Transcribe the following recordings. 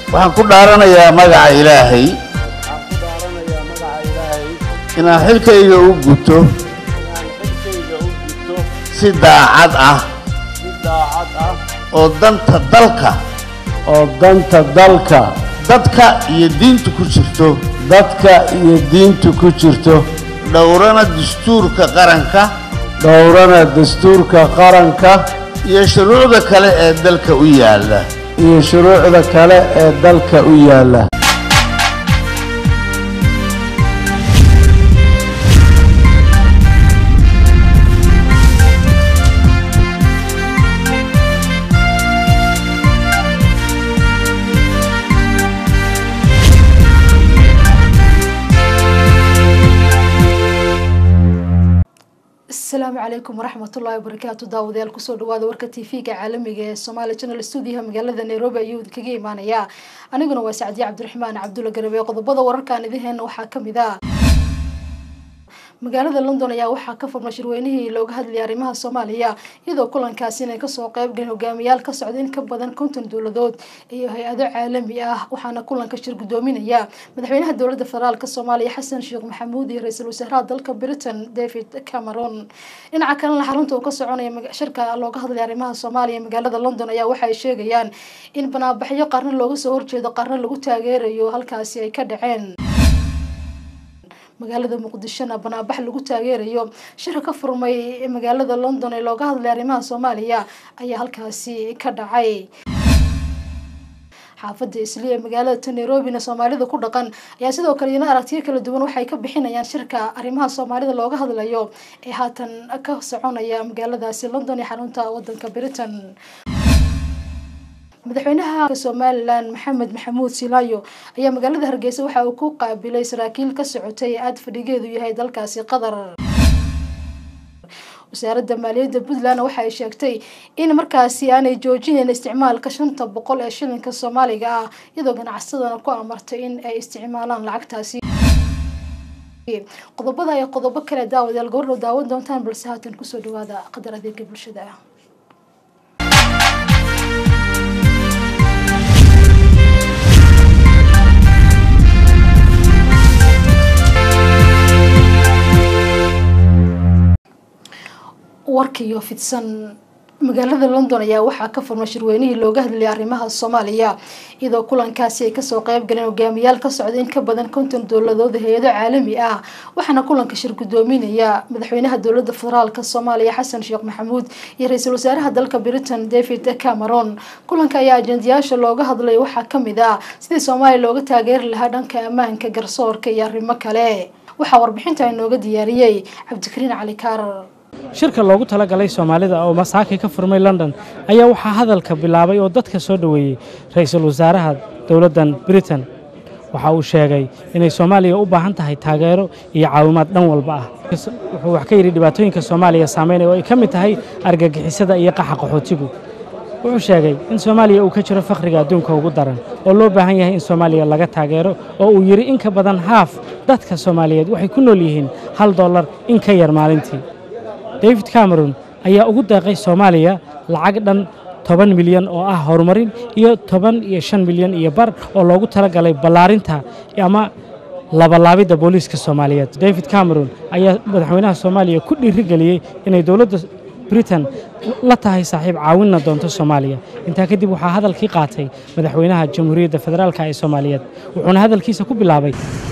waxaan ku dhaaranayaa magaca ilaahay waxaan ku dhaaranayaa magaca ilaahay inaan xilkayga u guto inaan xilkayga u gudto si daacad ah si daacad ah oo danta dalka oo danta dalka dadka iyo diinta ku jirto dadka iyo diinta ku jirto dhowrana dastuurka qaranka dhowrana dastuurka qaranka iyo shuruucda kale ee dalka u yaalla iyo shuruucda kale ee dalka u yaalla asalaamu calaykum waraxmatullaahi wabarakaatu daawadayaal kusoo dhawaada warka t v-ga caalamiga ee somaali channel stuudiyaha magaalada nairobi ayuu idinkaga imaanayaa aniguna waa sacdiye cabdiraxmaan cabdulla garabe qodobada wararkaan idiheena waxaa kamid ah magaalada london ayaa waxaa ka furmay shirweynihii looga hadlayay arrimaha soomaaliya iyadoo kulankaasi inay kasoo qeybgaleen hogaamiyaal ka socda in ka badan konton dowladood iyo hay-ado caalami ah waxaana kulanka shir gudoominaya madaxweynaha dowlada federaalk soomaaliya xasan sheekh maxamuud iyo ra-iisul wasaaraha dalka britain david cameron dhinaca kalena xarunta uu ka soconaya shirka looga hadlaya arrimaha soomaaliya magaalada london ayaa waxaay sheegayaan in banaabaxyo qaarna looga soo horjeedo qaarna lagu taageerayo halkaasi ay ka dhaceen magaalada muqdishona banaabax lagu taageerayo shirka ka furmay magaalada london ee looga hadlay arrimaha soomaaliya ayaa halkaasi ka dhacay xaafada isli ee magaalada nairobina soomaalida ku dhaqan ayaa sidoo kale ina aragtiyo kala duwan waxay ka bixinayaan shirka arrimaha soomaalida looga hadlayo ee haatan ka soconaya magaaladaasi london ee xarunta wadanka britain madaxweynaha somalilan maxamed maxamuud silaayo ayaa magaalada hargeysa waxa uu ku qaabilay saraakiil ka socotay ee aada fadhigeedu yahay dalkaasi qatar wasaaradda maaliyadda puntland waxa ay sheegtay in markaasi aanay joojinayn isticmaalka shanta boqol ee shilinka soomaaliga ah iyadoo ganacsadana ku amartay in ay isticmaalaan lacagtaasi qodobada ay qodobo kale daawadayaal gobordhow daawan doontaan balse haatan kusoo dhawaada qadar adeega bulshada ah warkiiyo fidsan magaalada london ayaa waxaa ka furmay shirweynihii looga hadlayay arrimaha soomaaliya iyadoo kulankaasi ay kasoo qeyb galeen hogaamiyaal ka socda in ka badan konton dowladood hay-ado caalami ah waxaana kulanka shir gudoominaya madaxweynaha dowlada federaalk soomaaliya xasan sheekh maxamuud iyo ra-iisul wasaaraha dalka britain david cameron kulanka ayaa ajendayaasha looga hadlay waxaa kamid ah sidii soomaaliya looga taageeri lahaa dhanka ammaanka garsoorka iyo arrimo kale waxaa warbixinta inooga diyaariyey cabdikariin cali kaarar shirka loogu talagalay soomaalida oo masaaki ka furmay london ayaa waxaa hadalka bilaabay oo dadka soo dhoweeyey ra-iisul wasaaraha dowladdan britain waxa uu sheegay inay soomaaliya u baahan tahay taageero iyo caawimaad dhan walba ah wuxuu wax ka yidhi dhibaatooyinka soomaaliya saameynaya oo ay ka mid tahay argagixisada iyo qaxa qaxootigu wuxuu sheegay in soomaaliya uu ka jiro fakhriga adduunka ugu daran oo loo baahan yahay in soomaaliya laga taageero oo uu yidhi in ka badan haaf dadka soomaaliyeed waxay ku nool yihiin hal dollar in ka yar maalintii david cameron ayaa ugu deeqay soomaaliya lacag dhan toban milyan oo ah horumarin iyo toban iyo shan milyan iyo bar oo loogu talagalay ballaarinta ama labalaabidda booliiska soomaaliyeed david cameron ayaa madaxweynaha soomaaliya ku dhiirigeliyey inay dowladda britain la tahay saaxiib caawinna doonto soomaaliya intaa kadib waxaa hadalkii qaatay madaxweynaha jamhuuriyadda federaalk ee soomaaliyeed wuxuuna hadalkiisa ku bilaabay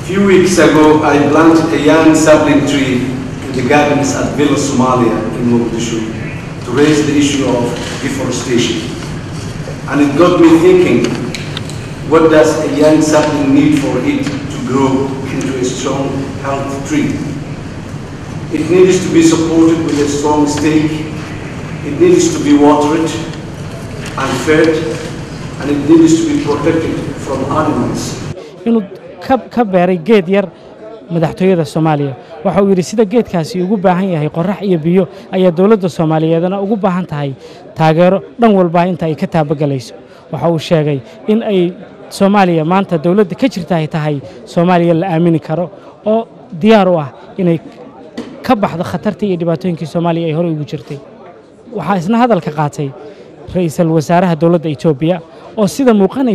the gardens at Villa Somalia in Mogadishu to raise the issue of deforestation. And it got me thinking, what does a young sapling need for it to grow into a strong, healthy tree? It needs to be supported with a strong stake, it needs to be watered and fed, and it needs to be protected from animals. inuu ka beeray geed yar madaxtooyada soomaaliya waxa uu yidhi sida geedkaasi ugu baahan yahay qorax iyo biyo ayaa dowladda soomaaliyeedna ugu baahan tahay taageero dhan walba inta ay ka taabagelayso waxa uu sheegay in ay soomaaliya maanta dowladda ka jirta ay tahay soomaaliya la aamini karo oo diyaar u ah inay ka baxdo khatartii iyo dhibaatooyinkii soomaaliya ay horey ugu jirtay waxaa isna hadalka qaatay ra-iisul wasaaraha dowladda etoobiya oo sida muuqanaysay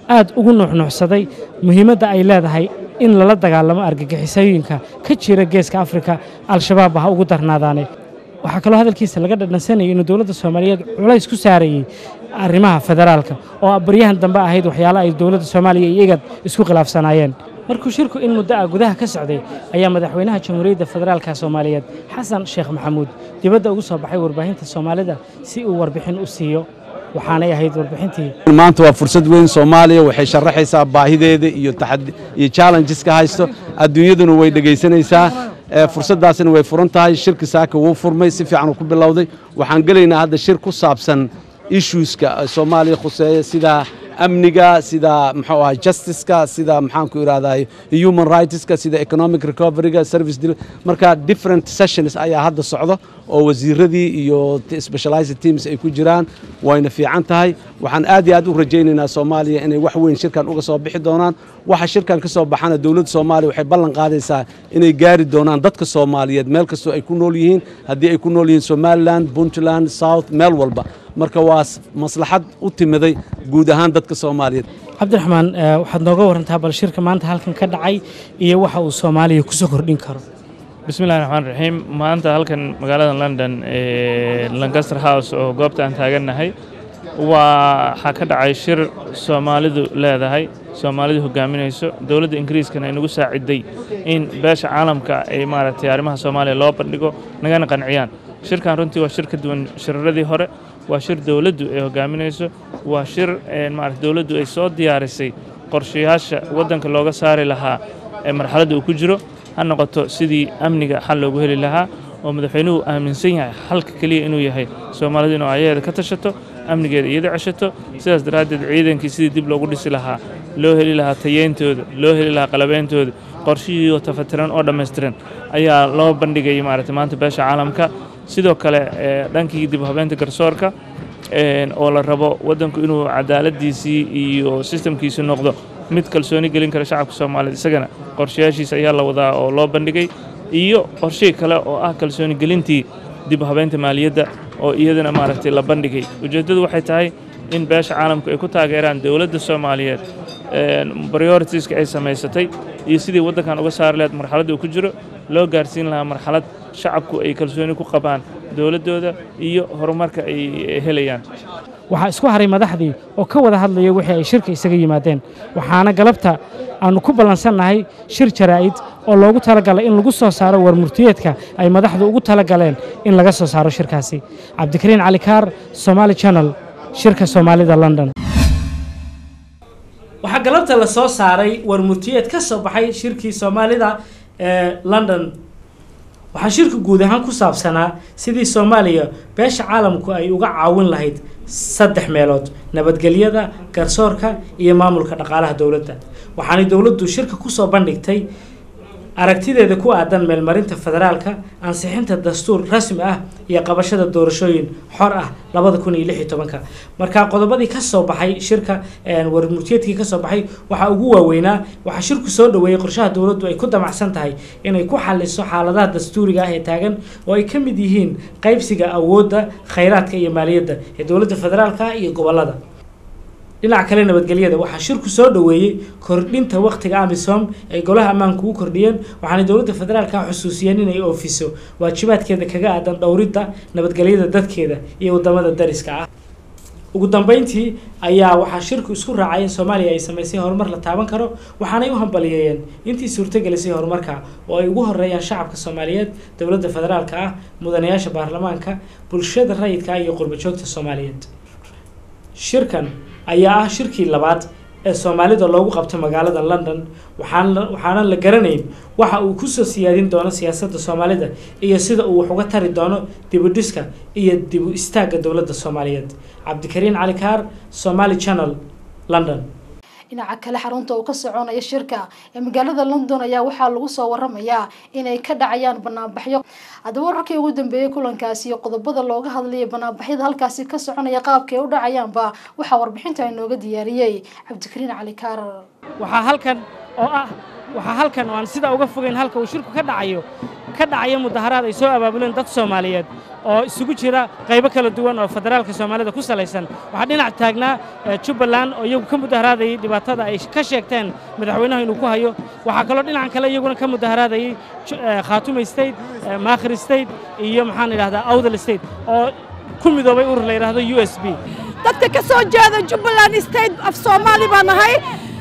aad ugu nuuxnuuxsaday muhiimadda ay leedahay in lala dagaalamo argagixisooyinka ka jira geeska afrika al-shabaab ha ugu darnaadaane waxaa kaloo hadalkiisa laga dhadhansanayay inuu dowladda soomaaliyeed culays ku saarayey arrimaha federaalka oo baryahan dambe ahayd waxyaalo ay dowladda soomaaliya iyo igad isku khilaafsanaayeen markuu shirku in muddo ah gudaha ka socday ayaa madaxweynaha jamhuuriyadda federaalka soomaaliyeed xasan sheekh maxamuud dibadda ugu soo baxay warbaahinta soomaalida si uu warbixin u siiyo waxaanay ahayd warbixintii maanta waa fursad weyn soomaaliya waxay sharaxaysaa baahideeda iyo taxad- iyo challengeska haysto adduunyaduna way dhegaysanaysaa ee fursaddaasina way furan tahay shirki saaka wuu furmay si fiican uu ku bilowday waxaan gelaynaa hadda shir ku saabsan issueska soomaaliya khuseeya sida amniga sida muxuu ahay justiceka sida maxaan ku idhahdaa human rightska sida economic recoveryga service deli- marka different sessions ayaa hadda socdo oo wasiiradii iyo t- specialized teams ay ku jiraan wayna fiican tahay waxaan aad iyo aad u rajaynaynaa soomaaliya inay wax weyn shirkan uga soo bixi doonaan waxa shirkan ka soo baxana dowladda soomaaliya waxay ballan qaadaysaa inay gaari doonaan dadka soomaaliyeed meel kastoo ay ku nool yihiin haddii ay ku nool yihiin somaliland puntland south meel walba marka waa s- maslaxad u timiday guud ahaan dadka soomaaliyeed cabdiraxmaan eh, waxaad nooga warantaa bal shirka maanta halkan ka dhacay iyo waxa uu soomaaliya ku soo kordhin karo bismillahi raxmaan raxiim maanta halkan magaalada london ee lancaster house oo goobta aan taagannahay waxaa ka dhacay shir soomaalidu leedahay soomaalidu hogaaminayso dowladda ingiriiskana ay nagu saaciday in beesha caalamka ay maaragtay arrimaha soomaaliya loo bandhigo nagana qanciyaan shirkan runtii waa shir ka duwan shiraradii hore waa shir dowladdu ay hogaaminayso waa shir ee maaragtay dowladdu ay soo diyaarisay qorshayaasha waddanka looga saari lahaa ee marxaladda uu ku jiro ha noqoto sidii amniga xal loogu heli lahaa oo madaxweynuhu aaminsan yahay xalka keliya inuu yahay soomaalidu inuu ayaheeda ka tashato amnigeeda iyada ceshato sidaas daraaddeed ciidankii sidii dib loogu dhisi lahaa loo heli lahaa tayeyntooda loo heli lahaa qalabeyntooda qorshihii oo tafatiran oo dhammaystiran ayaa loo bandhigay maaragtay maanta beesha caalamka sidoo kale ee dhankii dib u habeynta garsoorka een, oo la rabo waddanku inuu cadaaladiisii iyo sistamkiisi noqdo mid kalsooni gelin kara shacabka soomaaliyeed isagana qorshayaashiisa ayaa la wadaa oo loo bandhigay iyo qorshihii kale oo ah kalsooni gelintii dib u habeynta maaliyadda oo iyadana maaragtay la bandhigay ujeeddadu waxay tahay in beesha caalamku ay ku taageeraan dowladda soomaaliyeed een, prioritiska ay samaysatay iyo sidii waddankan uga saari lahayd marxaladda uu ku jiro loo gaarsiin lahaa marxalad shacabku ay kalsooni ku qabaan dowladdooda iyo horumarka ay helayaan waxaa isku haray madaxdii oo ka wada hadlaya wixii ay shirka isaga yimaadeen waxaana galabta aanu ku ballansannahay shir jaraa'id oo loogu talagalay in lagu soo saaro warmurtiyeedka ay madaxdu ugu talagaleen in laga soo saaro shirkaasi cabdikariin cali kaar somaali channel shirka soomaalida london waxaa galabta la soo saaray warmurtiyeed ka soo baxay shirkii soomaalida ee london waxaa shirka guud ahaan ku saabsanaa sidii soomaaliya beesha caalamku ay uga caawin lahayd saddex meelood nabadgelyada garsoorka iyo maamulka dhaqaalaha dowladda waxaanay dowladdu shirka kusoo bandhigtay aragtideeda ku aadan meelmarinta federaalka ansixinta dastuur rasmi ah iyo qabashada doorashooyin xor ah labada kun iyo lix iyo tobanka marka qodobadii ka soo baxay shirka een, warmurtiyeedkii ka soo baxay waxaa ugu waaweynaa waxaa shirku soo dhoweeyey qorshaha dowladdu ay ku damacsan tahay inay ku xaliso xaaladaha dastuuriga ah ee taagan oo ay ka mid yihiin qaybsiga awoodda khayraadka iyo maaliyadda ee dowladda federaalka iyo gobolada dhinaca kale nabadgelyada waxaa shirku soo dhoweeyey kordhinta wakhtiga amisom ay golaha ammaanku u kordhiyeen waxaanay dowladda federaalka xusuusiyeen inay oofiso waajibaadkeeda kaga aadan dhowridda nabadgelyada dadkeeda iyo wadamada dariska ah ugu dambeyntii ayaa waxaa shirku isku raacay in soomaaliya ay samaysay horumar la taaban karo waxaanay u hambaliyeeyeen intii suurtagelisay horumarka oo ay ugu horeeyaan shacabka soomaaliyeed dowladda federaalka ah mudanayaasha baarlamaanka bulshada rayidka ah iyo qurbo joogta soomaaliyeed shirkan ayaa ah shirkii labaad ee soomaalida loogu qabto magaalada london waxaan la- waxaanan la garanayn waxa uu kusoo siyaadin doono siyaasadda soomaalida iyo sida uu wax uga tari doono dibudhiska iyo dibu istaagga dowladda soomaaliyeed cabdikariin cali kaar somali channel london dhinaca kale xarunta uu ka soconaya shirka ee magaalada london ayaa waxaa lagu soo waramayaa inay ka dhacayaan banaanbaxyo haddaba wararkii ugu dambeeyey kulankaasi iyo qodobada looga hadlayay banaanbaxyada halkaasi ka soconaya qaabka ay u dhacayaanba waxaa warbixinta inooga diyaariyey cabdikariin cali kaarar waxaa halkan oo ah waxaa halkan oo aan sidaa uga fogeyn halka uu shirku ka dhacayo ka dhacaya mudaharaad ay soo abaabuleen dad soomaaliyeed oo isugu jira qaybo kala duwan oo federaalka soomaalida ku salaysan waxaa dhinac taagnaa jubbaland oo iyagu ka mudaharaadayey dhibaatada ay ka sheegteen madaxweynaha inuu ku hayo waxaa kaloo dhinacan kale iyaguna ka mudaharaadayey khaatume state maakhir state iyo maxaan idhahdaa awdal state oo ku midoobay urur la yidhaahdo u s b dadka ka soo jeeda jubbaland state af soomaali baan nahay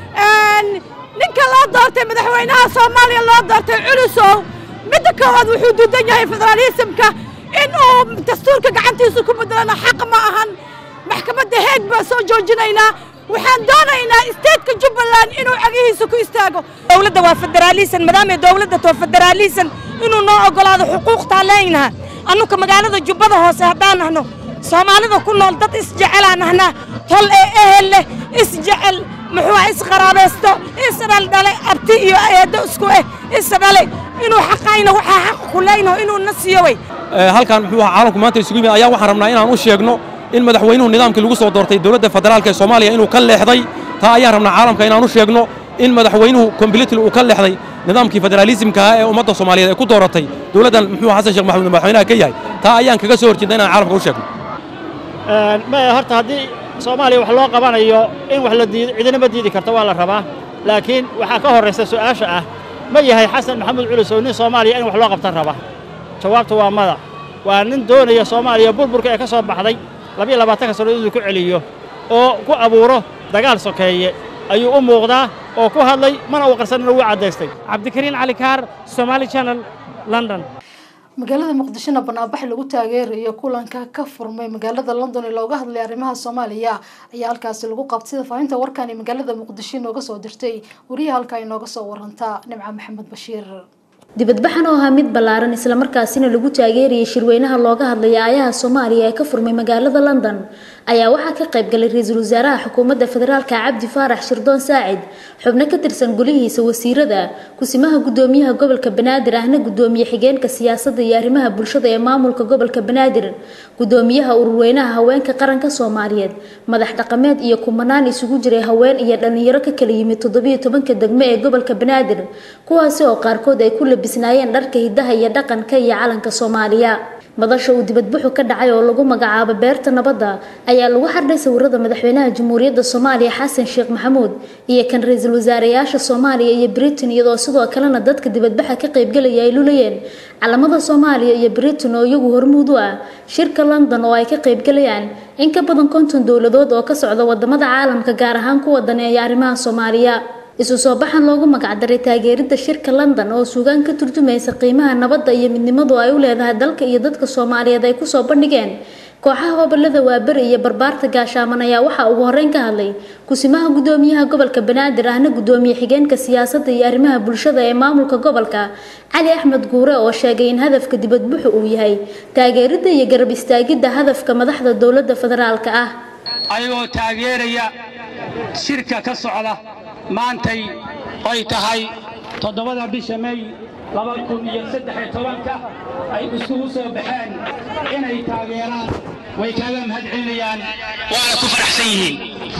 ninka loo doortay madaxweynaha soomaaliya loo doortay culusow midda koowaad wuxuu duudan yahay federaalisimka inuu dastuurka gacantiisa ku bedelana xaq ma ahan maxkamadda heeg baan soo joojinaynaa waxaan doonaynaa isteedka jubbaland inuu cagihiisa ku istaago dowladda waa federaalisan maadaamay dowladda too federaalisan inuu noo oggolaado xuquuqtaan leenaha annuka magaalada jubbada hoose haddaan nahno soomaalida ku nool dad isjecelaan nahnaa tol ee ehel leh isjecel muxuu isqaraabaysto isdhaldhalay abti iyo eeddo isku eh isdhalay inuu xaqayna waxaa xaq ku leynaho inuu na siiyo wey halkan muxuu ahaa caalamku maanta isugu yimid ayaa waxaan rabnaa inaan u sheegno in madaxweynuhu nidaamkii lagu soo doortay dowladda federaalka ee soomaaliya inuu ka leexday taa ayaan rabnaa caalamka inaan u sheegno in madaxweynuhu completely uu ka leexday nidaamkii federaalisimka ah ee ummadda soomaaliyeed ee ku dooratay dowladdan muxuu xasan sheekh maxamuud madaxweynaha ka yahay taa ayaan kaga soo horjeedna inaan caalamka u sheegno horta haddii soomaaliya wax loo qabanayo in wax la diido cidinama diidi karto waa la rabaa laakiin waxaa ka horraysa su'aasha ah ma yahay xasan maxamuud culus oo nin soomaaliya in wax loo qabtan raba jawaabta waa mada waa nin doonaya soomaaliya burburka ee ka soo baxday labiyo labaatanka sannadood inuu ku celiyo oo ku abuuro dagaal sokeeye ayuu u muuqdaa oo ku hadlay mana uu qarsanina wuu caddaystay cabdikariin cali kaar somaali channel london magaalada muqdishona banaanbax lagu taageerayo kulanka ka furmay magaalada london ee looga hadlay arrimaha soomaaliya ayaa halkaasi lagu qabtay sida faahinta warkani magaalada muqdisho inooga soo dirtay wariyaha halkaa inooga soo warantaa nimca maxamed bashiir dibadbaxan oo ahaa mid ballaaran islamarkaasina lagu taageerayay shirweynaha looga hadlaya aayaha soomaaliya ee ka furmay magaalada london ayaa waxaa ka qayb galay ra-iisul wasaaraha xukuumadda federaalka cabdi faarax shirdoon saacid xubno ka tirsan gulihiisa wasiirada kusimaha gudoomiyaha gobolka banaadir ahna gudoomiye xigeenka siyaasadda iyo arrimaha bulshada ee maamulka gobolka banaadir gudoomiyaha ururweynaha haweenka qaranka soomaaliyeed madax dhaqameed iyo kumanaan isugu jiray haween iyo dhalinyaro ka kala yimid toddobiyo tobanka degmo ee gobolka banaadir kuwaasi oo qaarkood ay ku labisnaayeen dharka hidaha iyo dhaqanka iyo calanka soomaaliya madasha uu dibadbuxu ka dhacay oo lagu magacaabo beerta nabadda ayaa lagu xardhay sawirada madaxweynaha jamhuuriyadda soomaaliya xasan sheekh maxamuud iyo kan ra-iisul wasaareyaasha soomaaliya iyo britain iyadoo sidoo kalena dadka dibadbaxa ka qaybgalaya ay lulayeen calamada soomaaliya iyo britain oo iyagu hormuud u ah shirka london oo ay ka qaybgalayaan in ka badan konton dowladood oo ka socda wadamada caalamka gaar ahaan kuwa daneeya arrimaha soomaaliya isu soo baxan loogu magacdaray taageeridda shirka london oo suugaan ka turjumaysa qiimaha nabadda iyo midnimadu ay u leedahay dalka iyo dadka soomaaliyeed ay kusoo bandhigeen kooxaha gobolada waaberi iyo barbaarta gaashaaman ayaa waxaa ugu horreyn ka hadlay kusimaha gudoomiyaha gobolka banaadir ahna gudoomiye xigeenka siyaasadda iyo arrimaha bulshada ee maamulka gobolka cali axmed guure oo sheegay in hadafka dibadbuxu uu yahay taageeridda iyo garab istaagidda hadafka madaxda dowladda federaalka ah ayagoo taageeraya shirka ka socda maantay ay tahay toddobada bisha may laba kun iyo saddex-iyo tobanka ay isugu soo baxeen inay taageeraan way kaaga mahad celinayaan waana ku faraxsan yihiin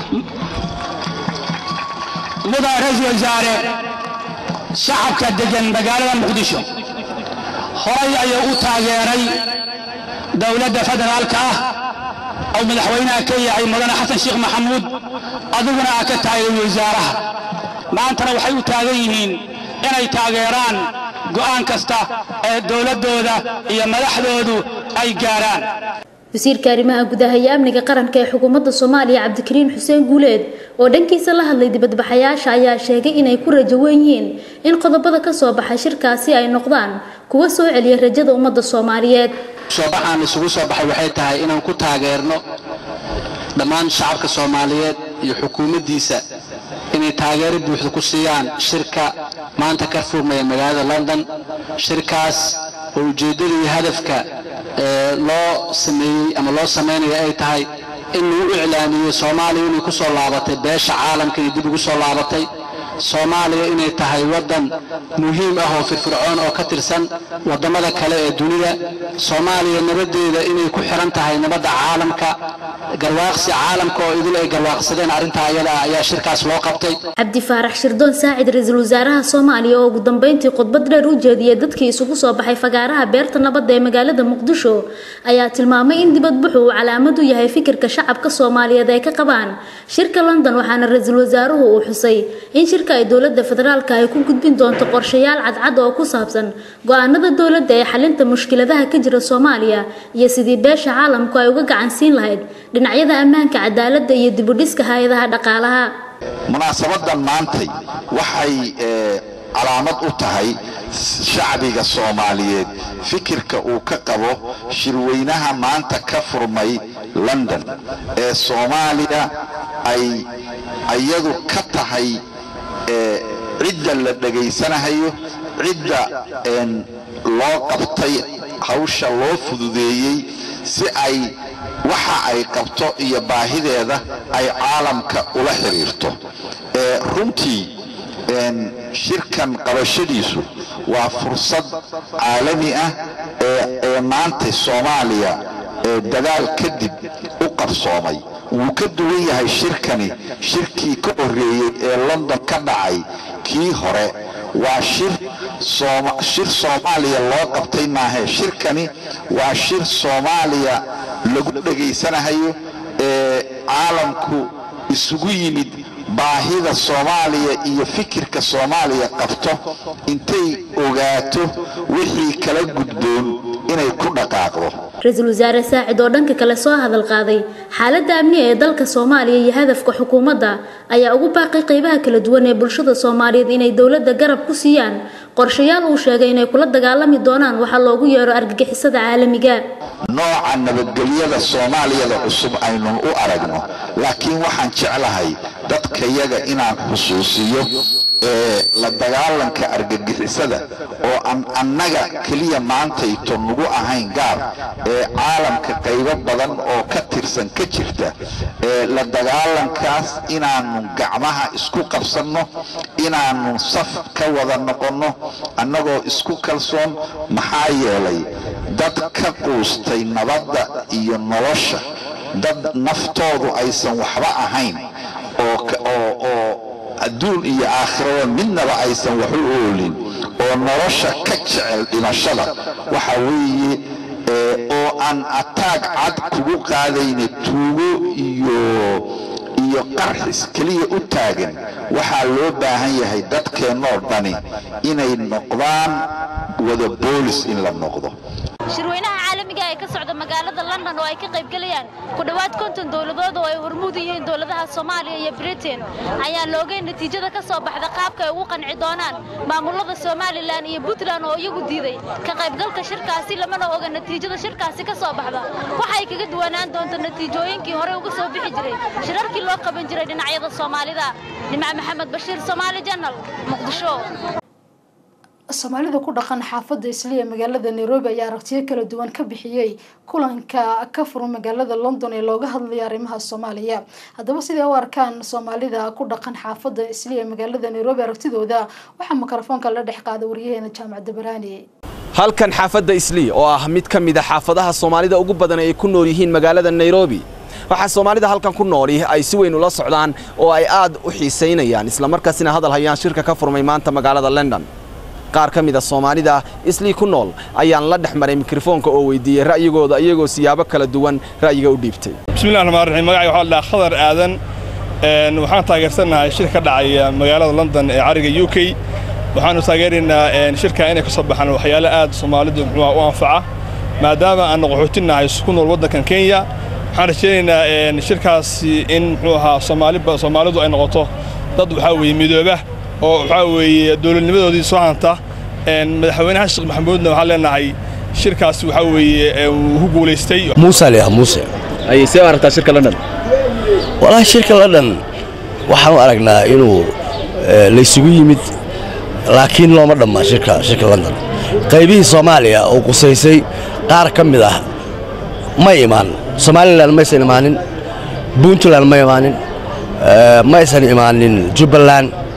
mudan ra-iisul wasaare shacabka deggan magaalada muqdisho horay ayuu u taageeray dowladda federaalka ah oo madaxweynaha ka yahay mudane xasan sheekh maxamuud adiguna aa ka taageeray wasaaraha maantana waxay u taagan yihiin inay taageeraan go'aan kasta ee dowladdooda iyo madaxdoodu ay gaaraan wasiirka arrimaha gudaha iyo amniga qaranka ee xukuumadda soomaaliya cabdikariin xuseen guuleed oo dhankiisa la hadlay dibadbaxayaasha ayaa sheegay inay ku rajo weyn yihiin in qodobada ka soo baxay shirkaasi ay noqdaan kuwa soo celiya rajada ummadda soomaaliyeed soobaxaan isugu soo baxay waxay tahay inaan ku taageerno dhammaan shacabka soomaaliyeed iyo xukuumaddiisa inay taageero buuxda ku siiyaan shirka maanta ka furmaya magaalada london shirkaas oo ujeeddada iyo hadafka loo sameeyey ama loo samaynayo ay tahay in lagu iclaamiyo soomaaliya inay ku soo laabatay beesha caalamka iyo dib ugu soo laabatay soomaaliya inay tahay waddan muhiim ah oo firfircoon oo ka tirsan waddamada kale ee dunida soomaaliya nabaddeeda inay ku xiran tahay nabadda caalamka garwaaqsi caalamka oo idil ay garwaaqsadeen arrintaa ayada ah ayaa shirkaas loo qabtay cabdi faarax shirdoon saacid ra-iisul wasaaraha soomaaliya oo ugu dambeyntii khudbad dheer u jeediyey dadkii isugu soo baxay fagaaraha beerta nabadda ee magaalada muqdisho ayaa tilmaamay in dibadbuxu uu calaamad u yahay fikirka shacabka soomaaliyeed ay ka qabaan shirka london waxaana ra-iisul wasaaruhu uu xusay in shirka ay dowladda federaalka ay ku gudbin doonto qorshayaal cadcad oo ku saabsan go-aanada dowladda ee xalinta mushkiladaha ka jira soomaaliya iyo sidii beesha caalamku ay uga gacan siin lahayd dhinacyada ammaanka cadaaladda iyo dibudhiska hay-adaha dhaqaalaha munaasabadan maantay waxay calaamad u tahay shacbiga soomaaliyeed fikirka uu ka qabo shirweynaha maanta ka furmay london ee soomaaliya ay iyadu ka tahay cidda la dhegaysanahayo cidda loo qabtay hawsha loo fududeeyey si ay waxa ay qabto iyo baahideeda ay caalamka ula xiriirto runtii shirkan qabashadiisu waa fursad caalami ah ee maanta soomaaliya ee dadaal kadib u qabsoomay wuu ka duwan yahay shirkani shirkii ka horreeyey ee london ka dhacay kii hore waa shir shir soomaaliya loo qabtay maahe shirkani waa shir soomaaliya lagu dhegaysanahayo ee caalamku isugu yimid baahida soomaaliya iyo fikirka soomaaliya qabto intay ogaato wixii kala gudboon inay ku dhaqaaqdo ra-iisul wasaare saacid oo dhanka kale soo hadal qaaday xaaladda amni ee dalka soomaaliya iyo hadafka xukuumadda ayaa ugu baaqay qeybaha kala duwan ee bulshada soomaaliyeed inay dowladda garab ku siiyaan qorshayaal uu sheegay inay kula dagaalami doonaan waxaa loogu yeero argagixisada caalamiga nooca nabadgelyada soomaaliyada cusub aynu u aragno laakiin waxaan jeclahay dadkayaga inaan xusuusiyo ee la dagaalanka argagixisada oo aan annaga keliya maantayto nagu ahayn gaar ee caalamka qaybo badan oo ka tirsan ka jirta ee la dagaalankaas inaannu gacmaha isku qabsanno inaannu saf ka wada noqonno annagoo isku kalsoon maxaa yeelay dad ka quustay nabadda iyo nolosha dad naftoodu aysan waxba ahayn oo adduun iyo aakhirada midnaba aysan wax u oolin oo nolosha ka jecel dhimashada waxa weeye oo aan ataag cad kugu qaadayna tuugo iyo iyo qarxis keliya u taagan waxaa loo baahan yahay dadkeennoo dhani inay noqdaan wada boolis in la noqdo shirweynaha caalamiga ee ka socda magaalada london oo ay ka qaybgelayaan ku dhowaad konton dowladood oo ay hormuud yihiin dowladaha soomaaliya iyo britain ayaa loogay natiijada ka soo baxda qaabka ay ugu qanci doonaan maamulada somalilan iyo puntland oo iyagu diiday ka qaybgalka shirkaasi lamana oga natiijada shirkaasi ka soo baxda waxay kaga duwanaan doonto natiijooyinkii horey uga soo bixi jiray shirarkii loo qaban jiray dhinacyada soomaalida nimca maxamed bashiir soomaali janal muqdisho soomaalida ku dhaqan xaafadda isliya magaalada nairobi ayaa aragtiyo kala duwan ka bixiyey kulanka ka furan magaalada london ee looga hadlayo arrimaha soomaaliya haddaba siday u arkaan soomaalida ku dhaqan xaafadda isliya magaalada nairobi aragtidooda waxaa mikrofoonka la dhex qaada waryaheena jaamac dabaraani halkan xaafadda islii oo ah mid ka mid a xaafadaha soomaalida ugu badan ay ku nool yihiin magaalada nairobi waxaa soomaalida halkan ku nooli ay si weyn ula socdaan oo ay aad u xiisaynayaan islamarkaasina hadal hayaan shirka ka furmay maanta magaalada london qaar ka mid a soomaalida islii ku nool ayaan la dhex maray mikrofoonka oo weydiiyey ra'yigooda iyagoo siyaabo kala duwan ra'yiga u dhiibtay bismillahi raxmaan raxiim magacay waxaa la dhahaa khadar aadan waxaan taageersanahay shir ka dhacaya magaalada london ee cariga u k waxaanu taageeraynaa shirka inay ka soo baxaan waxyaalo aad soomaalidu muxuuha u anfaca maadaama aan qaxootinnahay ku nool waddankan kenya waxaan rajaynaynaa shirkaasi in muxuu ahaa soomaalidu ay noqoto dad waxaa weeye midooba oo waxaa weeye dowladnimadoodii soo hanta madaxweynaha sheekh maxamuudna waxaan leenahay shirkaasi waxaa weeye wuu ku guulaystay muuse aliah muuse ayay see u aragtaa shirka london walahi shirka london waxaan u aragnaa inuu laysugu yimid laakiin looma dhamma shirka shirka london qaybihii soomaaliya oo qusaysay qaar ka mid ah ma imaan somalilan maysan imaanin puntland ma imaanin maysan imaanin jubbaland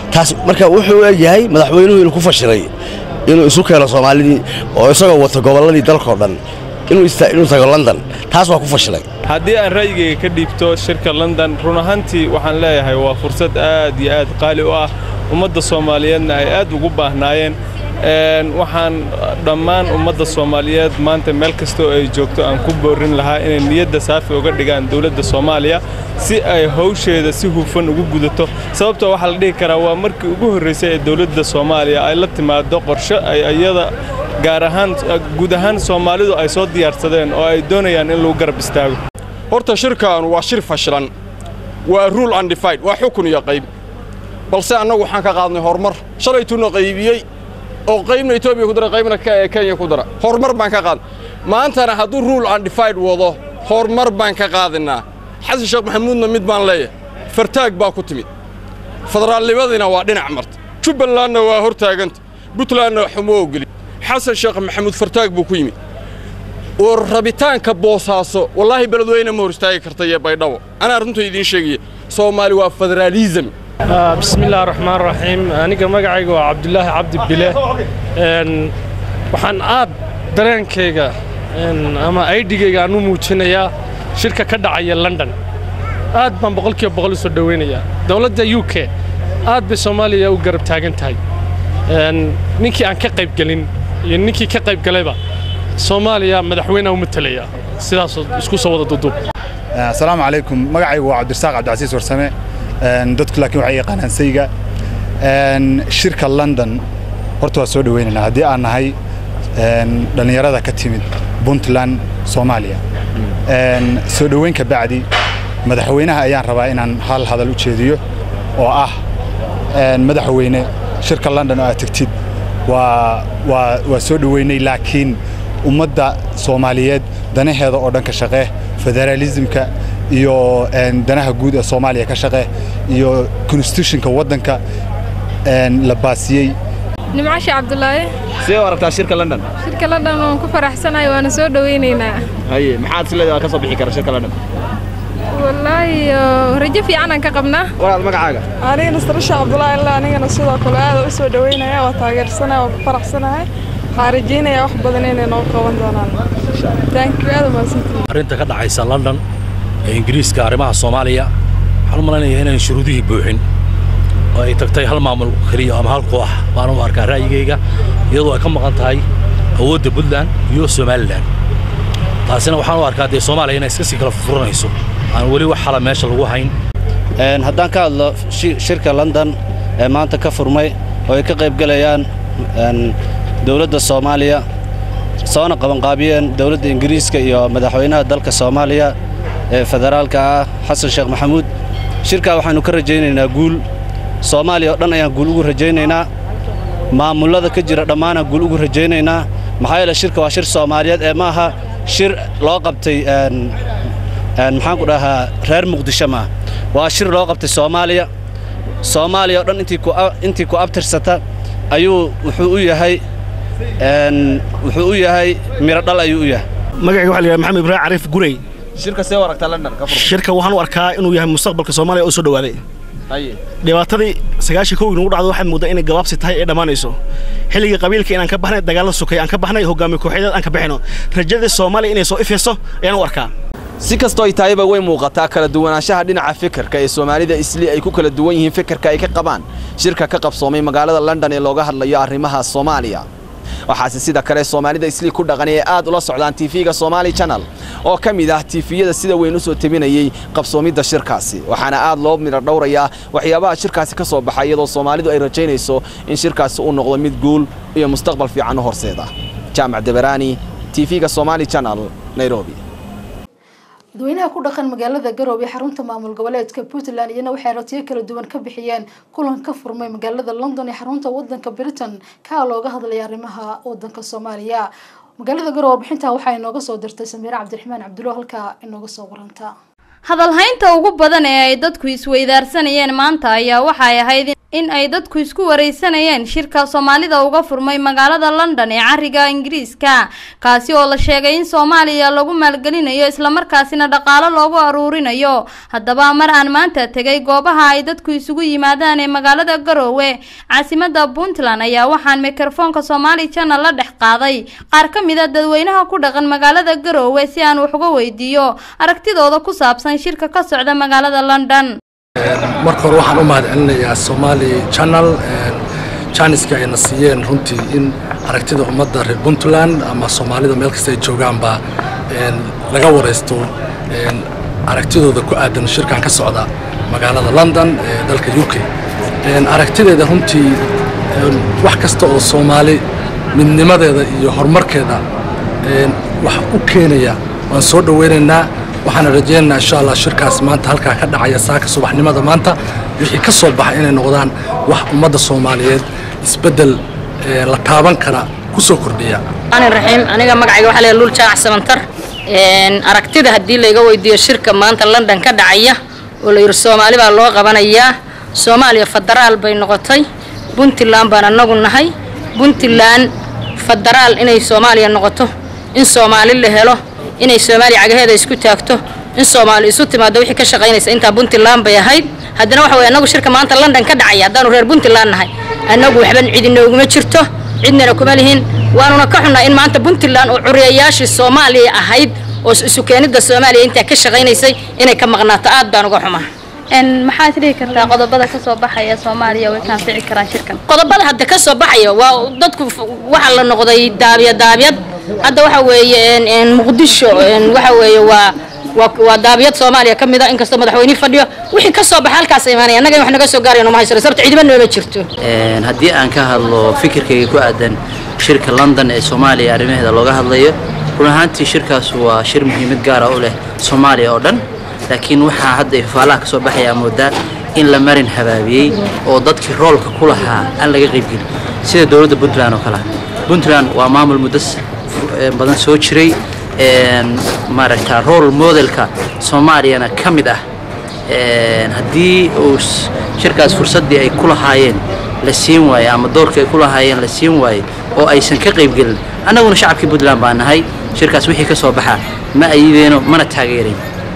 taas marka wuxuu egyahay madaxweynuhu inuu ku fashilay inuu isu keeno soomaalidii oo isagoo wato gobolladii dalkao dhan inuu tago london taas waa ku fashilay haddii aan ra'yigayga ka dhiibto shirka london run ahaantii waxaan leeyahay waa fursad aad iyo aad qaali u ah ummadda soomaaliyeedna ay aad ugu baahnaayeen waxaan dhammaan ummadda soomaaliyeed maanta meel kastoo ay joogto aan ku boorin lahaa inay niyadda saafi uga dhigaan dowladda soomaaliya si ay hawsheeda si hufan ugu gudato sababtoo waxaa la dhihi karaa waa markii ugu horraysay ee dowladda soomaaliya ay la timaado qorshe ay iyada gaar ahaan guud ahaan soomaalidu ay soo diyaarsadeen oo ay doonayaan in lagu garab istaago horta shirkaanu waa shir fashilan waa rule undefined waa xukun iyo qayb balse annagu waxaan ka qaadnay horumar shalaytuuna qaybiyey oo qaybna etoobiya ku dara qaybna kenya ku dara horumar baan ka qaadnay maantana hadduu rule undefined wado horumar baan ka qaadinaa xasan sheekh maxamuudna mid baan leeyahay fartaag baa ku timid federaalnimadiina waa dhinac marta jubbalandna waa hor taaganta buntlandna xumo ogeli xasan sheekh maxamuud fartaag buu ku yimid oo rabitaanka boosaaso wallaahi beledweyne ma hor istaagi karta iyo baydhabo anaa runta idiin sheegaya soomaali waa federaalism bismillahi raxmaan raxiim aniga magacayga waa cabdulaahi cabdi bile waxaan aad dareenkayga ama aydhigayga aan u muujinayaa shirka ka dhacaya london aad baan boqolkiiba boqol u soo dhowaynayaa dowladda u k aad bay soomaaliya u garab taagan tahay ninkii aan ka qaybgelin iyo ninkii ka qaybgalayba soomaaliya madaxweyneha u matalaya sidaasoo isku soo wada duduub asalaamu calaykum magacaygu waa cabdirasaaq cabdicasiis warsame dadku laakiin waxay yaqaanaan sayga shirka london horta waa soo dhowaynaynaa haddii aan nahay dhallinyarada ka timid puntland soomaaliya soo dhoweyn ka bacdi madaxweynaha ayaan rabaa inaan hal hadal u jeediyo oo ah madaxweyne shirka london oo aad tegtid waa waa waa soo dhoweynay laakiin ummadda soomaaliyeed danaheeda oo dhan ka shaqee federaalismka iyo danaha guud ee soomaaliya ka shaqee iyo constitutionka waddanka la baasiyey nimcashe cabdulaahi sidee u aragtaa shirka london shirka london waan ku faraxsanahay waana soo dhowaynaynaa haye maxaad isleedahay ka soo bixi kara shirka london wallaahi rajo fiicanaan ka qabnaa walaal magacaaga aniga nastarasha cabdulaahi illa anigana sidoo kale aad u soo dhaweynaya waa taageersanahay waa ku faraxsanahay waxaan rajaynayaa wax badan inay noo qaban doonaan thank you aad umahadsantihiin arrinta ka dhacaysa london ee ingiriiska arrimaha soomaaliya waxaan u malaynayaa inaan shuruudihii buuxin oo ay tagtay hal maamul keliya ama hal koox baan u arkaa ra'yigayga iyadoo ay ka maqan tahay awoodda puntland iyo somalilan taasina waxaan u arkaa dee soomaaliya inay iska sii kala furanayso aan weli wax xala meesha lagu hayn haddaan ka hadlo shirka london ee maanta ka furmay oo ay ka qaybgelayaan dowladda soomaaliya soona qabanqaabiyeen dowladda ingiriiska iyo madaxweynaha dalka soomaaliya ee federaalka ah xasan sheekh maxamuud shirkaa waxaannu ka rajaynaynaa guul soomaaliya oo dhan ayaan guul ugu rajaynaynaa maamullada ka jira dhammaanaan guul ugu rajaynaynaa maxaa yeele shirka waa shir soomaaliyeed ee maaha shir loo qabtay maxaan ku dhahaa reer muqdisho maa waa shir loo qabtay soomaaliya soomaaliya oo dhan intii ku abtirsata ayuu wuxuu u yahay wuxuu u yahay miro dhal ayuu u yahay magacayga waxa la yidhaha maxamed ibraahim cariif gurey shirka see u aragtaa london ka furmay shirka waxaan u arkaa inuu yahay mustaqbalka soomaaliya oo soo dhowaaday haye dhibaatadii sagaashii kowgii nagu dhacdo waxaad mooddaa inay gabaabsi tahay ee dhammaanayso xilligii qabiilka inaan ka baxnay dagaalla sokay aan ka baxnay hogaamiye kooxeedeed aan ka bixino rajadii soomaaliya inay soo ifayso ayaan u arkaa si kastoo ay tahayba way muuqataa kala duwanaanshaha dhinaca fikirka ee soomaalida isli ay ku kala duwan yihiin fikirka ay ka qabaan shirka ka qabsoomay magaalada london ee looga hadlayo arrimaha soomaaliya waxaase sida kale soomaalida isli ku dhaqan ee aad ula socdaan tv-ga somaali channel oo ka mid ah tiifiyada sida weyn u soo tebinayey qabsoomidda shirkaasi waxaana aad loo midho dhowrayaa waxyaabaha shirkaasi ka soo baxay iyadoo soomaalidu ay rajaynayso in shirkaasi uu noqdo mid guul iyo mustaqbal fiican u horseeda jaamac deberaani tv-ga somaali channel nairobi dadweynaha ku dhaqan magaalada garoob ee xarunta maamul goboleedka puntland iyana waxay ratiyo kala duwan ka bixiyeen kulan ka furmay magaalada london ee xarunta wadanka britain kaa looga hadlaya arrimaha wadanka soomaaliya magaalada garoob warbixintan waxaa inooga soo dirtay samiire cabdiraxmaan cabdulo halkaa inooga soo waranta hadalhaynta ugu badan ee ay dadku isweydaarsanayeen maanta ayaa waxay ahayd in ay dadku isku wareysanayeen shirka soomaalida uga furmay magaalada london ee cariga ingiriiska kaasi oo la sheegay in soomaaliya lagu maalgelinayo islamarkaasina dhaqaalo loogu aruurinayo haddaba mar aan maanta tegay goobaha ay dadku isugu yimaadaan ee magaalada garoowe caasimada puntland ayaa waxaan mikrofoonka somaali channel la dhex qaaday qaar ka mid a dadweynaha ku dhaqan magaalada garoowe si aan wax uga weydiiyo aragtidooda ku saabsan shirka ka socda magaalada london marka hore waxaan u mahadcelinayaa somaali channel janiska ayna siiyeen runtii in aragtida ummadda reer puntland ama soomaalida meel kasta ay joogaanba laga waraysto aragtidooda ku aadan shirkan ka socda magaalada london ee dalka u k aragtideeda runtii wax kasta oo soomaali midnimadeeda iyo horumarkeeda wax u keenaya waan soo dhoweynaynaa waxaana rajaynaynaa insha allah shirkaas maanta halkaa ka dhacaya saaka subaxnimada maanta wixii ka soo baxa inay noqdaan wax ummadda soomaaliyeed isbeddel la taaban kara ku soo kordhiya raxiim aniga magacayga waxaa leeyahay luul jaac samantar aragtida haddii layga weydiiyo shirka maanta london ka dhacaya oo la yidhi soomaali baa loo qabanayaa soomaaliya federaal bay noqotay puntland baan annagu nahay puntland federaal inay soomaaliya noqoto in soomaali la helo inay soomaaliya cagaheeda isku taagto in soomaali isu timaado wixii ka shaqaynaysa intaa puntland bay ahayd haddana waxa weye annagu shirka maanta london ka dhacaya haddaanu reer puntland nahay annagu waxban cidinooguma jirto cidnana kuma lihin waanuna ka xunnaa in maanta puntland oo curiyayaashii soomaaliya ahayd oo isu keenidda soomaaliya intaa ka shaqaynaysay inay ka maqnaato aad baan uga xumaa maxaad dhihi kartaa qodobada kasoo baxaya soomaaliya way kaanfici karaan shirkan qodobada hadda ka soo baxaya waa dadku waxaa la noqday daabya daabyad hadda waxa weeye muqdisho waxa weeye waa waa daabiyad soomaaliya ka mid a inkastoo madaxweyne fadhiyo wixii ka soo baxa halkaas imaanaya annaga in wax naga soo gaaraya nooma haysano sababta ciidama nooma jirto haddii aan ka hadlo fikirkayga ku aadan shirka london ee soomaaliya arrimaheeda looga hadlayo run ahaantii shirkaas waa shir muhiimad gaara u leh soomaaliya oo dhan laakiin waxaa hadda ifaalaha ka soo baxaya moodaa in la marin habaabiyey oo dadkii roolka ku lahaa aan laga qaybgelin sida dowladda puntland oo kale puntland waa maamul muddo badan soo jiray maaragta role modelka soomaaliyana ka mid ah haddii uu shirkaas fursaddii ay ku lahaayeen la siin waayo ama doorkii ay ku lahaayeen la siin waayo oo aysan ka qaybgelin annaguna shacabkii puntland baa nahay shirkaas wixii ka soo baxa ma ayideeno mana taageerayn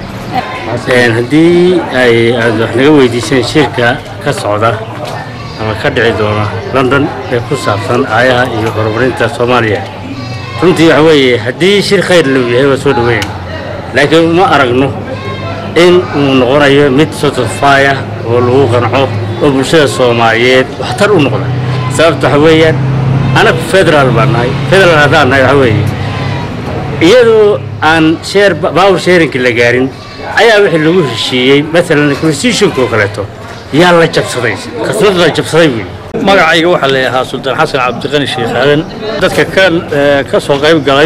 haddii ay aad wax naga weydiiseen shirka ka socda ama ka dhici doona london ee ku saabsan aayaha iyo horumarinta soomaaliya runtii waxa weeye haddii shir khayr lou yahay waa soo dhaweyn laakiin uma aragno in uu noqonayo mid sotofaaya oo lagu qanco oo bulshada soomaaliyeed waxtar u noqda sababta waxa weeyaan anagu federaal baan nahay federaal haddaan nahay waxa weeye iyadoo aan sheer baawur sheerinka la gaarin ayaa wixii lagu heshiiyey maalan constitutionka oo kaleeto yaa la jabsaday khasnad la jabsaday wey magacayga waxaa la ahaa sultaan xasan cabdiqani sheekh aadan dadka ka ka soo qayb galay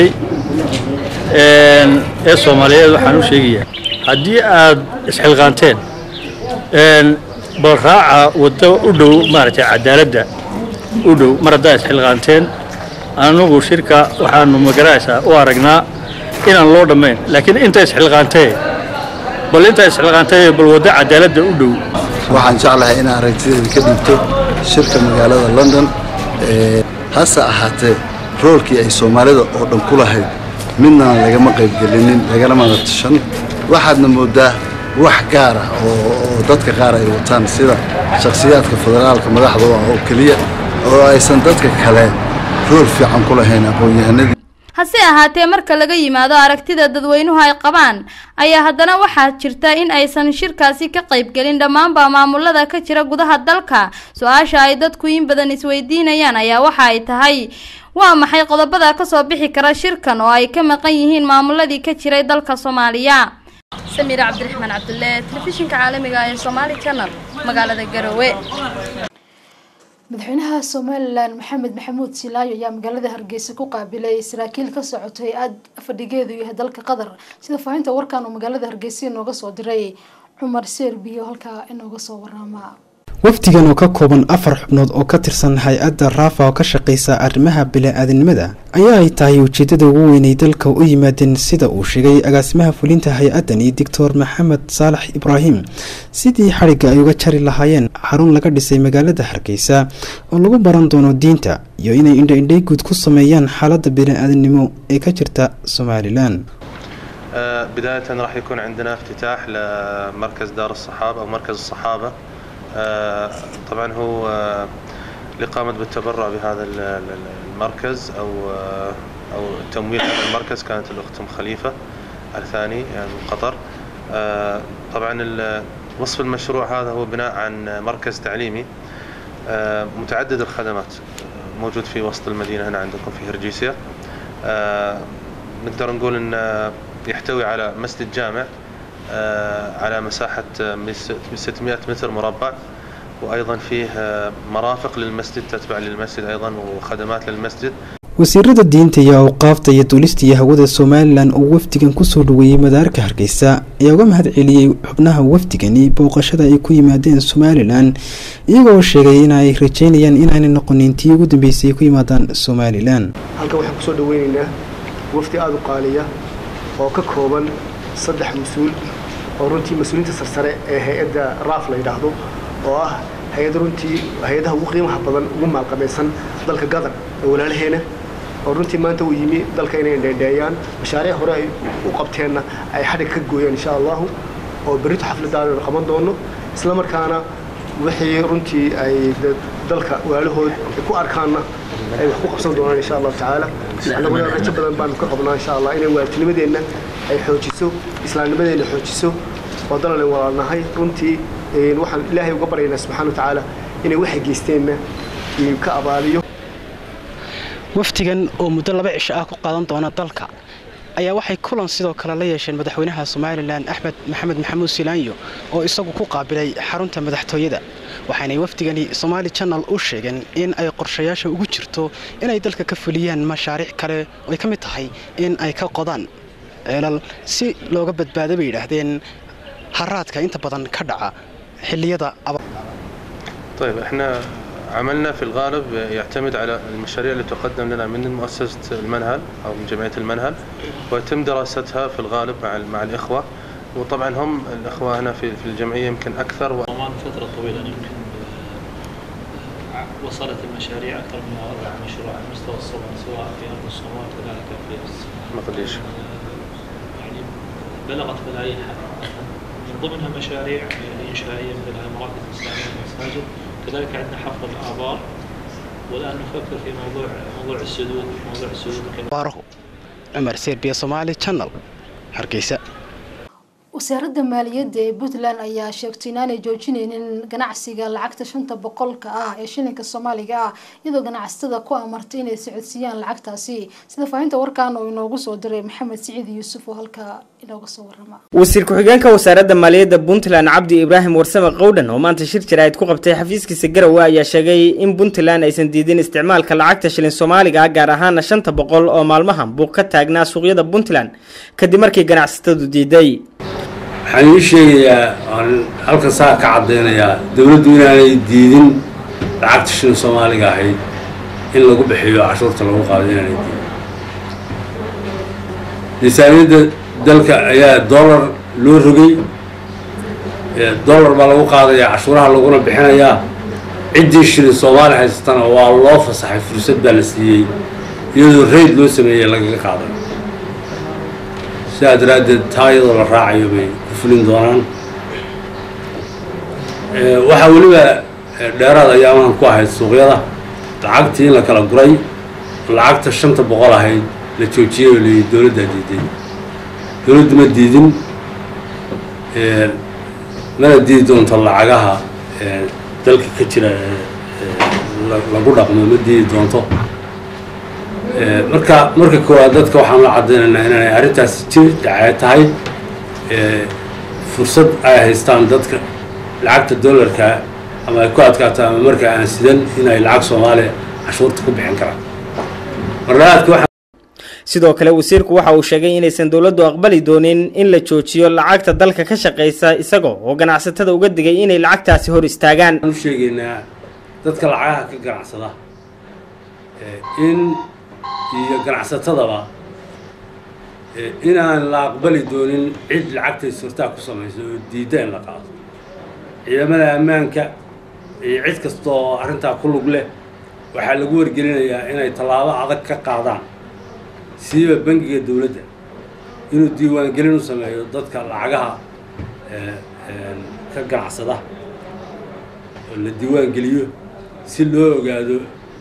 ee soomaaliyeed waxaan u sheegayaa haddii aad isxilqaanteen bal raaca waddo u dhow maaragtay cadaaladda u dhow mar haddaad isxilqaanteen anagu shirka waxaanu magaraysaa u aragnaa inaan loo dhammayn laakiin inta isxilqaantee bal inta isxilqaantee bal waddo cadaaladda u dhow waxaan jeclahay inaan aragtideeda ka dhiibto shirka magaalada london hase ahaatee roolkii ay soomaalida oo dhan ku lahayd midnaan lagama qaybgelinin lagalamana tashan waxaadna moodaa wax gaar ah oo dadka qaar ay wataan sida shakhsiyaadka federaalka madaxda oo keliya oo aysan dadka kale rool fiican ku lahayn aqoon-yahanadii hase ahaatee marka laga yimaado aragtida dadweynuhu ay qabaan ayaa haddana waxaa jirta in aysan shirkaasi ka qaybgelin dhammaanba maamulada ka jira gudaha dalka su-aasha ay dadku in badan isweydiinayaan ayaa waxa ay tahay waa maxay qodobada kasoo bixi kara shirkan oo ay ka maqan yihiin maamuladii ka jiray dalka soomaaliya samiir cabdiraxmaan cabdulle telefishinka caalamiga ee somaali channel magaalada garowe madaxweynaha somalilan maxamed maxamuud silaayo ayaa magaalada hargeysa ku qaabilay saraakiil ka socotay aad fadhigeedu yahay dalka qatar sida faahinta warkan uu magaalada hargeysa inooga soo diray cumar seerbiyo halkaa inooga soo warama wafdigan oo ka kooban afar xubnood oo ka tirsan hay-adda raafa oo ka shaqeysa arrimaha bili-aadinimada ayaa ay tahay ujeedada ugu weynay dalka u yimaadeen sida uu sheegay agaasimaha fulinta hay-addani doctor maxamed saalax ibraahim sidii xadhigga ay uga jari lahaayeen xarun laga dhisay magaalada hargeysa oo lagu baran doono diinta iyo inay indha-indhay guud ku sameeyaan xaaladda bili-aadinimo ee ka jirta somalilan بداية راح يكون عندنا افتتاح لمركز دار الصحابة أو مركز الصحابة طبعا هو الإقامة بالتبرع بهذا المركز أو أو تمويل هذا المركز كانت الأخت أم خليفة الثاني يعني من قطر طبعا وصف المشروع هذا هو بناء عن مركز تعليمي متعدد الخدمات موجود في وسط المدينة هنا عندكم في هرجيسيا نقدر نقول أن يحتوي على مسجد جامع على مساحة 600 متر مربع وأيضا فيه مرافق للمسجد تتبع للمسجد أيضا وخدمات للمسجد wasiirada diinta iyo awqaafta iyo duulista iyo hawada somalilan oo wafdigan kusoo dhaweeyey madaarka hargeysa ayaa uga mahad celiyey xubnaha wafdigani booqashada ay ku yimaadeen somalilan iyagoo sheegay in ay rajeynayaan inaanay noqonin tii ugu dambeysay ay ku yimaadaan somalilan halkan waxaan kusoo dhaweyneynaa wafdi aada u qaaliya oo ka kooban saddex mas-uul oo runtii mas-uuliyiinta sarsare ee hay-adda raaf la yidhaahdo oo ah hay-adda runtii hay-adaha ugu qiimaha badan ugu maalqabaysan dalka qatar ee walaalaheena oo runtii maanta uu yimi dalka inay dheedheeyaan mashaariic hore ay u qabteenna ay xadhig ka gooyaan insha allahu oo berrito xafladaana qaban doono isla markaana wixii runtii ay dalka walaalahood ku arkaanna ay wax ku qabsan doonaan insha allahu tacaala annaguna rajo badan baanu ka qabnaa insha allah inay waalidnimadeenna ay xoojiso islaamnimadeenna xoojiso oo dalanen walaalnahay runtii waxaan ilaahay uga baryaynaa subxana watacaala inay waxay geysteenna ka abaaliyo wafdigan oo muddo laba cisho ah ku qaadan doona dalka ayaa waxay kulan sidoo kale la yeesheen madaxweynaha somalilan axmed maxamed maxamuud silaanyo oo isagu ku qaabilay xarunta madaxtooyada waxaanay wafdigani somaali janal u sheegeen in ay qorshayaasha ugu jirto inay dalka ka fuliyaan mashaariic kale oo ay ka mid tahay in ay ka qodaan ceelal si looga badbaado bay yidhaahdeen haraadka inta badan ka dhaca xilliyada طيب احنا عملنا في الغالب يعتمد على المشاريع اللي تقدم لنا من مؤسسة المنهل أو من جمعية المنهل ويتم دراستها في الغالب مع مع الإخوة وطبعا هم الإخوة هنا في في الجمعية يمكن أكثر و... فترة طويلة يمكن وصلت المشاريع أكثر من أربع مشروع على مستوى الصومال سواء في أرض الصومال كذلك في مقديش يعني بلغت ملايين حتى من ضمنها مشاريع إنشائية مثل المراكز الإسلامية والمساجد كذلك عندنا حفر الآبار والآن نفكر في موضوع موضوع السدود موضوع السدود baarahu cumar serbiya somaali channel hargeysa wasaaradda maaliyadda ee puntland ayaa sheegtay inaanay joojineynin ganacsiga lacagta shanta boqolka ah ee shilinka soomaaliga ah iyadoo ganacsatada ku amartay inay socodsiiyaan lacagtaasi sida faahinta warkan oo inoogu soo diray maxamed siciid yuusuf oo halkaa inooga soo warama wasiir ku-xigeenka wasaaradda maaliyadda puntland cabdi ibraahim warsame qowdhan oo maanta shir jaraa'id ku qabtay xafiiskiisa garowe ayaa sheegay in puntland aysan diidin isticmaalka lacagta shilin soomaaliga ah gaar ahaana shanta boqol oo maalmahan buuq ka taagnaa suuqyada puntland kadib markii ganacsatadu diiday waxaan ii sheegayaa aan halkan saa ka caddaynayaa dowladdu inaanay diidin lacagta shilin soomaaliga ahayd in lagu bixiyo cashuurta lagu qaado inaanay diidin miisaaniyadda dalka ayaa dollar loo rogay dollar baa lagu qaadayaa cashuuraha laguna bixinayaa ciddii shilin soomaali haysatana waa loo fasaxay fursad baa la siiyey iyadoo rayd loo sameeyey lagaga qaaday sidaa daraaddeed taa iyadoo la raacayo bay ku fulin doonaan waxaa weliba dheeraad ayaamaan ku ahayd suuqyada lacagtii in la kala guray lacagta shanta boqol ahayd la joojiyey oo layihi dowladdaa diiday dowladdu ma diidin mana diidi doonto lacagaha dalka ka jira lagu dhaqmo ma diidi doonto marka marka koowaad dadka waxaan la caddaynaynaa inaanay arrintaasi jir dhacee tahay fursad ay haystaan dadka lacagta dollarka ama ay ku adkaato ama marka aan sidan in ay lacag soomaaliya cashuurta ku bixin karaan marlabaadka waxa sidoo kale wasiirku waxa uu sheegay inaysan dowladdu aqbali doonin in la joojiyo lacagta dalka ka shaqaysa isagoo oo ganacsatada uga digay inay lacagtaasi hor istaagaan waxaan u sheegaynaa dadka lacagaha ka ganacsada in iyo ganacsatadaba inaan la aqbali doonin cid lacagtay surtaa ku samayso oo diidda in la qaado ciidamada ammaanka iyo cid kasta oo arrintaa ku lug leh waxaa lagu wargelinayaa inay tallaabo adag ka qaadaan siiba bangiga dowladda inuu diiwaangelin u sameeyo dadka lacagaha ka ganacsada oo la diiwaangeliyo si loo ogaado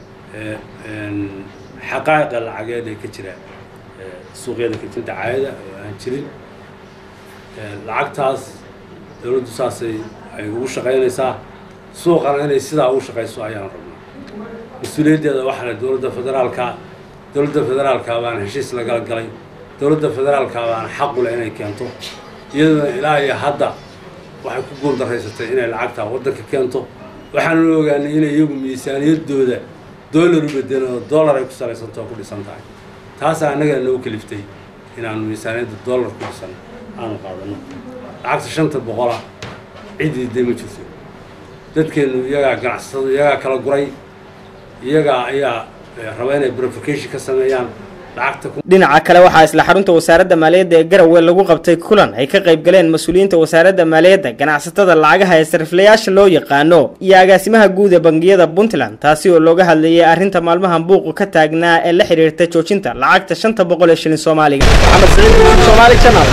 xaqaa'iqa lacageed ee ka jira suuqyada kajinta caayada oo aan jirin lacagtaas dowladdu saasay ay ugu shaqaynaysaa suuqana inay sidaa ugu shaqayso ayaan rabnaa mas-uuliyaddeeda waxaa leh dowladda federaalka dowladda federaalka baana heshiis lagala galay dowladda federaalka baana xaqu leh inay keento iyaduna ilaa iyo hadda waxay ku guuldaraysatay inay lacagtaa waddanka keento waxaanu ogaanay inay iyagu miisaaniyaddooda dollar u bedelan oo dollar ay ku salaysantao ku dhisan tahay taasaa annaga nagu kaliftay inaanu miisaaniyadda dollar ku dhisan aanu qaadano lacagta shanta boqola ciddii dee ma jirto dadkeennu iyagaa ganacsatada iyagaa kala guray iyagaa ayaa raba inay verification ka sameeyaan dhinaca kale waxaa isla xarunta wasaaradda maaliyadda ee garowe lagu qabtay kulan ay ka qayb galeen mas-uuliyiinta wasaaradda maaliyadda ganacsatada lacagaha ee sariflayaasha loo yaqaano iyo agaasimaha guud ee bangiyada puntland taasi oo looga hadlayay arrinta maalmahan buuqu ka taagnaa ee la xidhiirta joojinta lacagta shanta boqol ee shilin soomaaliga maxamed saciid somaali channel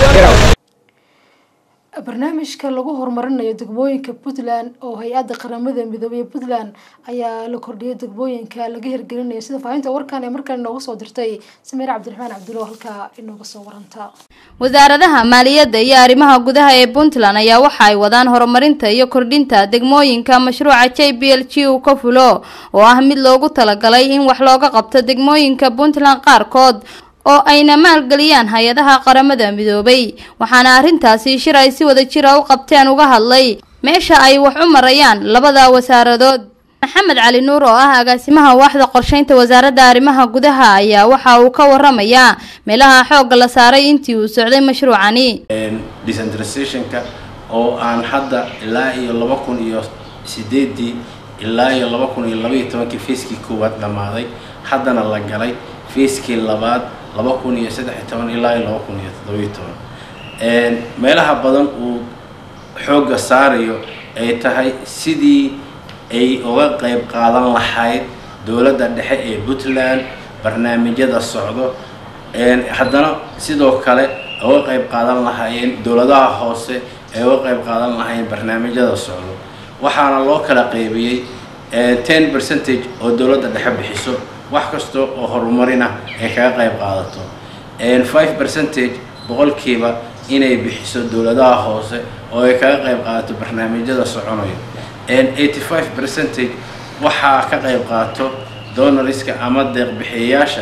barnaamijka lagu horumarinayo degmooyinka puntland oo hay-adda qaramada midoobey puntland ayaa la kordhiyay degmooyinka laga hirgelinayo sida faahinta warkan ee markan inooga soo dirtay samiir cabdiraxmaan cabdulo halkaa inooga soo waranta wasaaradaha maaliyadda iyo arrimaha gudaha ee puntland ayaa waxa ay wadaan horumarinta iyo kordhinta degmooyinka mashruuca j b l g uu ka fulo oo ah mid loogu talagalay in wax looga qabto degmooyinka puntland qaarkood oo ayna maalgeliyaan hay-adaha qaramada midoobay waxaana arrintaasi shir ay si wada jira u qabteen uga hadlay meesha ay wax u marayaan labada wasaaradood maxamed cali nuur oo ah agaasimaha waaxda qorsheynta wasaaradda arrimaha gudaha ayaa waxa uu ka waramayaa meelaha xoogga la saaray intii uu socday mashruucani decentralizationka oo aan hadda ilaa iyo laba kun iyo sideedii ilaa iyo laba kun iyo labaiyo tobankii feeskii koowaad dhammaaday haddana la galay feeskii labaad laba kun iyo saddex iyo toban ilaa iyo laba kun iyo toddobiyo toban meelaha badan uu xoogga saarayo ay tahay sidii ay uga qayb qaadan lahayd dowladda dhexe ee puntland barnaamijyada socdo haddana sidoo kale uga qayb qaadan lahaayeen dowladaha hoose ay uga qayb qaadan lahaayeen barnaamijyada socdo waxaana loo kala qaybiyey ten percentage oo dowladda dhexe bixiso wax kasta oo horumarina ay kaga qayb qaadato five percentage boqolkiiba inay bixiso dowladaha hoose oo ay kaga qayb qaadato barnaamijyada soconayo eighty five percentage waxaa ka qayb qaato donoriska ama deeqbixiyayaasha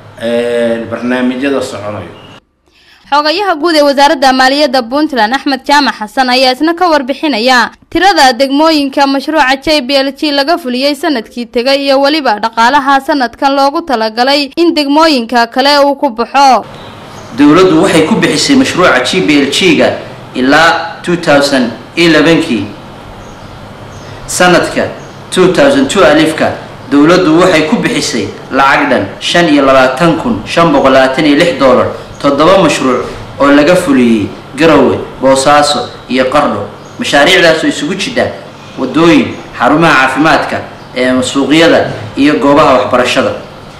barnaamijyada soconayo xogayaha guud ee wasaaradda maaliyadda puntland axmed jaamac xasan ayaa isna ka warbixinaya tirada degmooyinka mashruuca j b l g laga fuliyey sanadkii tegay iyo weliba dhaqaalaha sanadkan loogu talagalay in degmooyinka kale uu ku baxo dowladdu waxay ku bixisay mashruuca g b l g-ga ilaa 2011kii sanadka 2002 alifka dowladdu waxay ku bixisay lacag dhan shan iyo labaatan kun shan boqol labaatan iyo lix dollar toddoba mashruuc oo laga fuliyey garowe boosaaso iyo qardho mashaariicdaasoo isugu jidha wadooyin xarumaha caafimaadka ee suuqyada iyo goobaha waxbarashada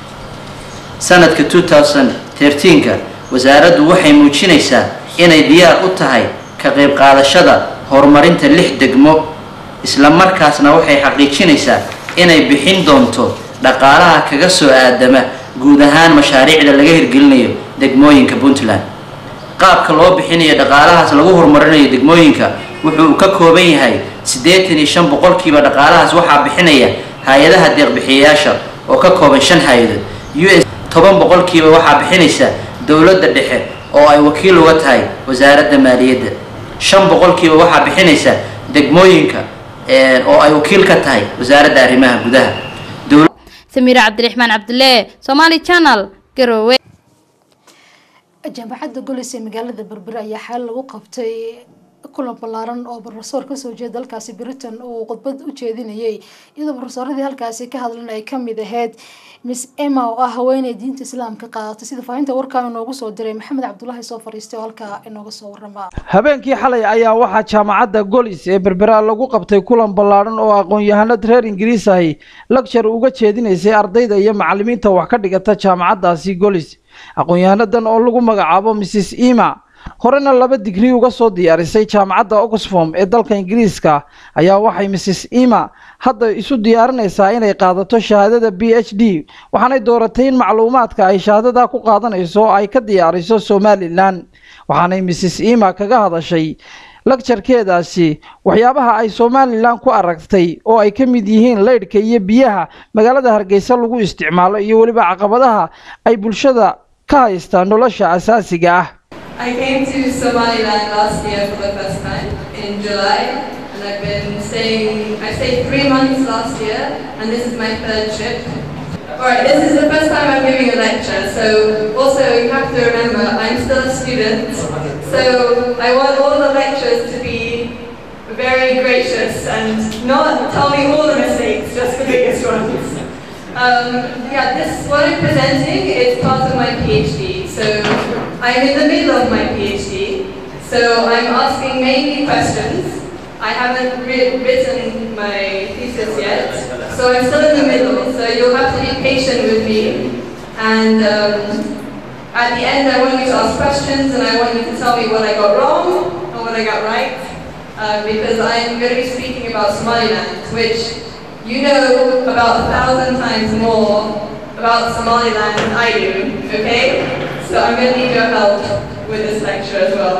sanadka 2013ka wasaaraddu waxay muujinaysaa inay diyaar u tahay ka qayb qaadashada horumarinta lix degmo isla markaasna waxay xaqiijinaysaa inay bixin doonto dhaqaalaha kaga soo aadama guud ahaan mashaariicda laga hirgelinayo degmooyinka puntland qaabka loo bixinayo dhaqaalahaas lagu horumarinayo degmooyinka wuxuu ka kooban yahay siddeetan iyo shan boqolkiiba dhaqaalahaas waxaa bixinaya hay-adaha deeqbixiyayaasha oo ka kooban shan hay-adood u s toban boqolkiiba waxaa bixinaysa dowladda dhexe oo ay wakiil uga tahay wasaaradda maaliyadda shan boqolkiiba waxaa bixinaysa degmooyinka oo ay wakiil ka tahay wasaaradda arrimaha gudaha samiire cabdiraxmaan cabdulle somaali channel garowe jaamacadda golis ee magaalada berbere ayaa xaal lagu qabtay kulan ballaaran oo brofesor kasoo jeeda dalkaasi britain uu khudbad u jeedinayay iyadoo brofesoradii halkaasi ka hadlan ay kamid ahayd miss emma oo ah haweeney diinta islaamka qaadatay sida faahinta warkaan inoogu soo diray maxamed cabdulaahi soo fadhiistay oo halkaa inooga soo warama habeenkii xalay ayaa waxaa jaamacadda golis ee berbera lagu qabtay kulan ballaadhan oo aqoon-yahanad reer ingiriis ahi lagshar uga jeedinaysay ardayda iyo macalimiinta wax ka dhigata jaamacaddaasi golis aqoon-yahanadan oo lagu magacaabo mrs ema horena laba digrii uga soo diyaarisay jaamacadda oxfom ee dalka ingiriiska ayaa waxay mrs ema hadda isu diyaarinaysaa inay qaadato shahaadada b h d waxaanay dooratay in macluumaadka ay shahaadada ku qaadanayso ay ka diyaariso somalilan waxaanay mrs ema kaga hadashay lagjarkeedaasi waxyaabaha ay somalilan ku aragtay oo ay ka mid yihiin leydhka iyo biyaha magaalada hargeysa lagu isticmaalo iyo weliba caqabadaha ay bulshada ka haystaan nolosha asaasiga ah I came to Somaliland last year for the first time in July, and I've been staying. I stayed three months last year, and this is my third trip. Alright, this is the first time I'm giving a lecture, so also you have to remember I'm still a student, so I want all the lecturers to be very gracious and not tell me all the mistakes, just the biggest ones. Um, yeah, this what I'm presenting is part of my PhD. So I'm in the middle of my PhD. So I'm asking mainly questions. I haven't re- written my thesis yet, so I'm still in the middle. So you'll have to be patient with me. And um, at the end, I want you to ask questions, and I want you to tell me what I got wrong and what I got right, uh, because I'm going to be speaking about Somaliland, which you know about a thousand times more about Somaliland than I do, okay? So I'm going to need your help with this lecture as well.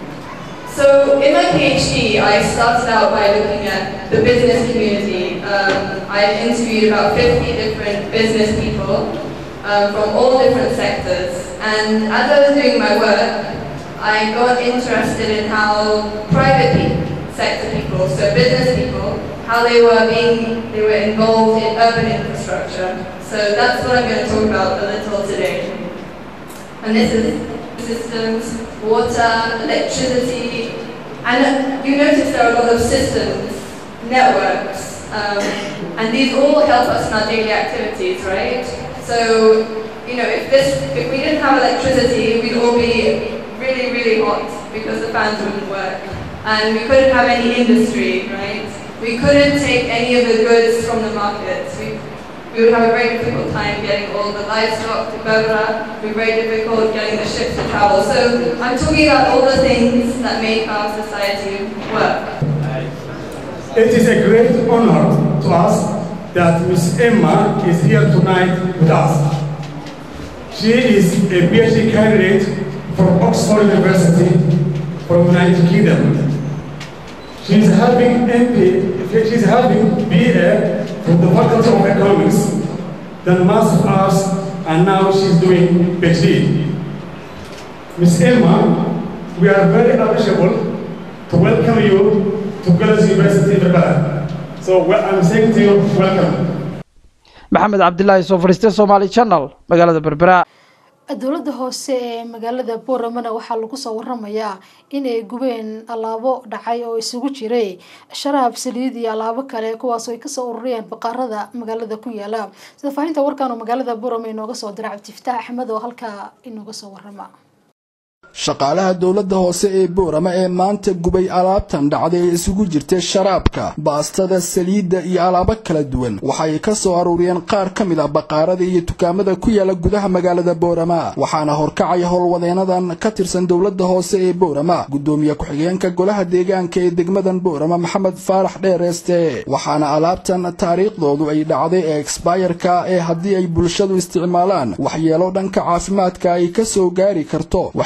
So in my PhD, I started out by looking at the business community. Um, I interviewed about 50 different business people um, from all different sectors. And as I was doing my work, I got interested in how private pe- sector people, so business people, how they were being, they were involved in urban infrastructure. So that's what I'm going to talk about a little today. And this is systems, water, electricity, and you notice there are a lot of systems, networks, um, and these all help us in our daily activities, right? So, you know, if this, if we didn't have electricity, we'd all be really, really hot because the fans wouldn't work, and we couldn't have any industry, right? We couldn't take any of the goods from the markets. We, we would have a very difficult time getting all the livestock to Berbera. It would be very difficult getting the ships to travel. So I'm talking about all the things that make our society work. It is a great honor to us that Miss Emma is here tonight with us. She is a PhD candidate from Oxford University from United Kingdom. She is having MP, she is having BA from the Faculty of Economics, then Master of Arts, and now she's doing PhD. Miss Emma, we are very appreciable to welcome you to Girls University in Berbera. So well, I'm saying to you, welcome. maxamed cabdilaahi soo fadhiistay somaali channel magaalada berbera dowladda hoose ee magaalada booramana waxaa lagu soo waramayaa in ay gubeen alaabo dhacay oo isugu jiray sharaab saliid iyo alaabo kale kuwaasoo ay kasoo ururiyeen baqaarada magaalada ku yaala sida faahinta warkaan oo magaalada boorama inooga soo dira cabdifataax axmed oo halkaa inooga soo warama shaqaalaha dowladda hoose ee boorama ee maanta gubay alaabtan dhacday ee isugu jirtay sharaabka baastada saliidda iyo alaabo kala duwan waxay ka soo aruuriyeen qaar ka mid ah baqaarada iyo dukaamada ku yaala gudaha magaalada boorama waxaana horkacaya howlwadeenadan ka tirsan dowladda hoose ee boorama gudoomiye ku-xigeenka golaha deegaanka ee degmadan boorama maxamed faarax dheereeste waxaana alaabtan taariikhdoodu ay dhacday ee exbayarka ee haddii ay bulshadu isticmaalaan waxyeelo dhanka caafimaadka ay ka soo gaari karto waxaa lagu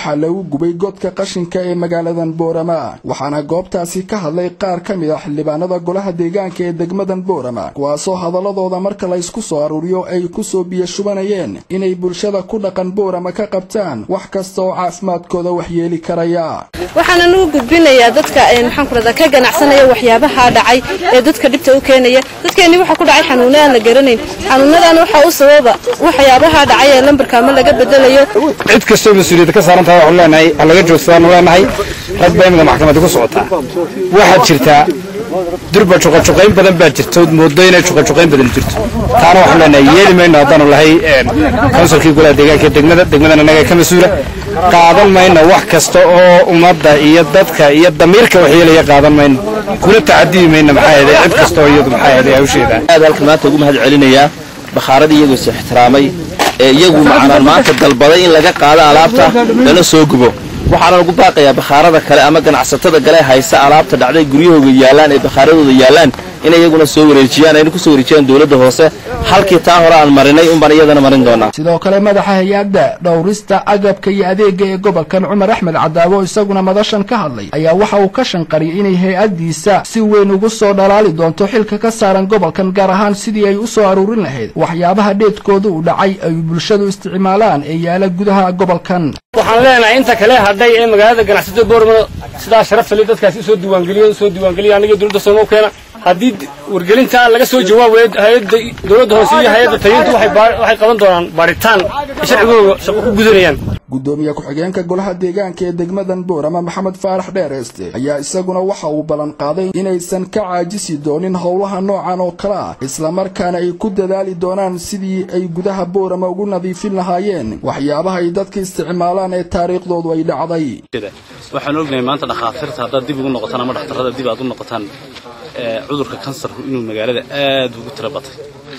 lagu gubay godka qashinka ee magaaladan boorama waxaana goobtaasi ka hadlay qaar ka mid a xildhibaanada golaha deegaanka ee degmadan boorama kuwaasoo hadaladooda marka la ysku soo aruuriyo ay kusoo biyo shubanayeen inay bulshada ku dhaqan boorama ka qabtaan wax kasta oo caafimaadkooda waxyeeli karaya waxaana nagu gudbinayaa dadka maxaan ku rahdaa ka ganacsanaya waxyaabaha dhacay ee dadka dhibta u keenaya dadkeenni waxaa ku dhacay xanuuna aan la garanayn xanuunadana waxaa u sababa waxyaabaha dhacay ee lambarka ama laga bedelayo cid kastoo mas-uuliyadda ka saaran tahay waxaanu leenahay ha laga joogsadaan leenahay rag baa imika maxkamadda ku socotaa waxaad jirtaa durba juqajuqayn badan baa jirta ood moodo inay juqajuqayn badan jirto taana waxaanu leenahay yeeli mayno haddaanu lahay konsulkii golaha deegaanka ee degmada degmadan annaga ka mas-uula qaadan mayno wax kasta oo ummadda iyo dadka iyo damiirka waxyeelaya qaadan mayno kuna tacadibi mayno maxaa yeelay cid kasta oo iyadu maxaa yeelay hawsheeda aad halka maanta ugu mahad celinayaa bakhaaradii iyagoo is ixtiraamay ee iyagu macnaan maanta dalbaday in laga qaado alaabta lana soo gubo waxaana lagu baaqayaa bakhaarada kale ama ganacsatada kale haysa alaabta dhacday guryahooga yaallaan ee bakhaaradooda yaallaan inay iyaguna soo wareejiyaan ayna ku soo wareejiyaan dowladda hoose halkii taa hore aan marinay unbaan iyadana marin doonaa sidoo kale madaxa hay-adda dhowrista agabka iyo adeega ee gobolkan cumar axmed cadaabo isaguna madashan ka hadlay ayaa waxa uu ka shanqariyay inay hay-addiisa si weyn ugu soo dhalaali doonto xilka ka saaran gobolkan gaar ahaan sidii ay u soo aruurin lahayd waxyaabaha dheedkooda u dhacay ay bulshadu isticmaalaan ee yaala gudaha gobolkan waxaan leenahay inta kale hadhay ee magaalada ganacsatada boormada sidaa sharafta dadkaasi usoo diiwaangeliyo usoo diiwaangeliya aniga dowladda sooma keena haddii wargelinta laga soo jawaabayo hay-adda dowladda hoose iyo hay-adda tayintu waxay qaban doonaan baaritaan ay sharcigooga shaqo ku gudanayaan gudoomiye ku-xigeenka golaha deegaanka ee degmadan boorama maxamed faarax dheereyste ayaa isaguna waxa uu ballan qaaday inaysan ka caajisi doonin howlaha noocan oo kale ah islamarkaana ay ku dadaali doonaan sidii ay gudaha boorama ugu nadiifin lahaayeen waxyaabaha ay dadka isticmaalaan ee taariikhdoodu ay dhacday waxaan ognahay maanta dhakhaatiirta haddaad dib ugu noqotaan ama dhakhtarrada dib aad u noqotaan cudurka kansarku inuu magaalada aad ugu tira batay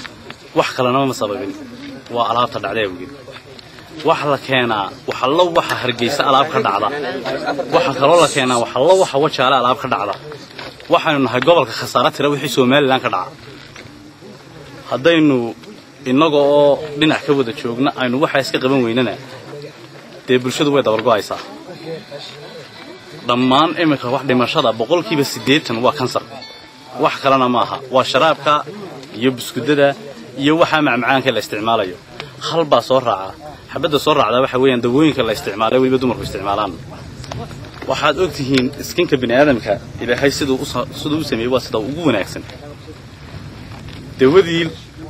wax kalena ma sababin waa alaabta dhacday awgeed waxa la keenaa waxallo waxa hargeysa alaab ka dhacda waxa kaloo la keenaa waxallo waxa wajaale alaab ka dhacda waxaynu nahay gobolka khasaare tira wixii somalilan ka dhaca haddaynu innaga oo dhinac ka wada joogna aynu waxaa iska qaban weynana dee bulshadu way dabargo'aysaa dhammaan iminka wax dhimashada boqolkiiba siddeetan waa kansar wax kalena maaha waa sharaabka iyo buskudada iyo waxaa macmacaanka la isticmaalayo hal baa soo raaca xabadda soo raacdaa waxa weeyaan dawooyinka la isticmaalay weliba dumarku isticmaalaan waxaad og tihiin iskinka bini aadamka ilaahay siduu siduu u sameeyey waa sida ugu wanaagsan dawadii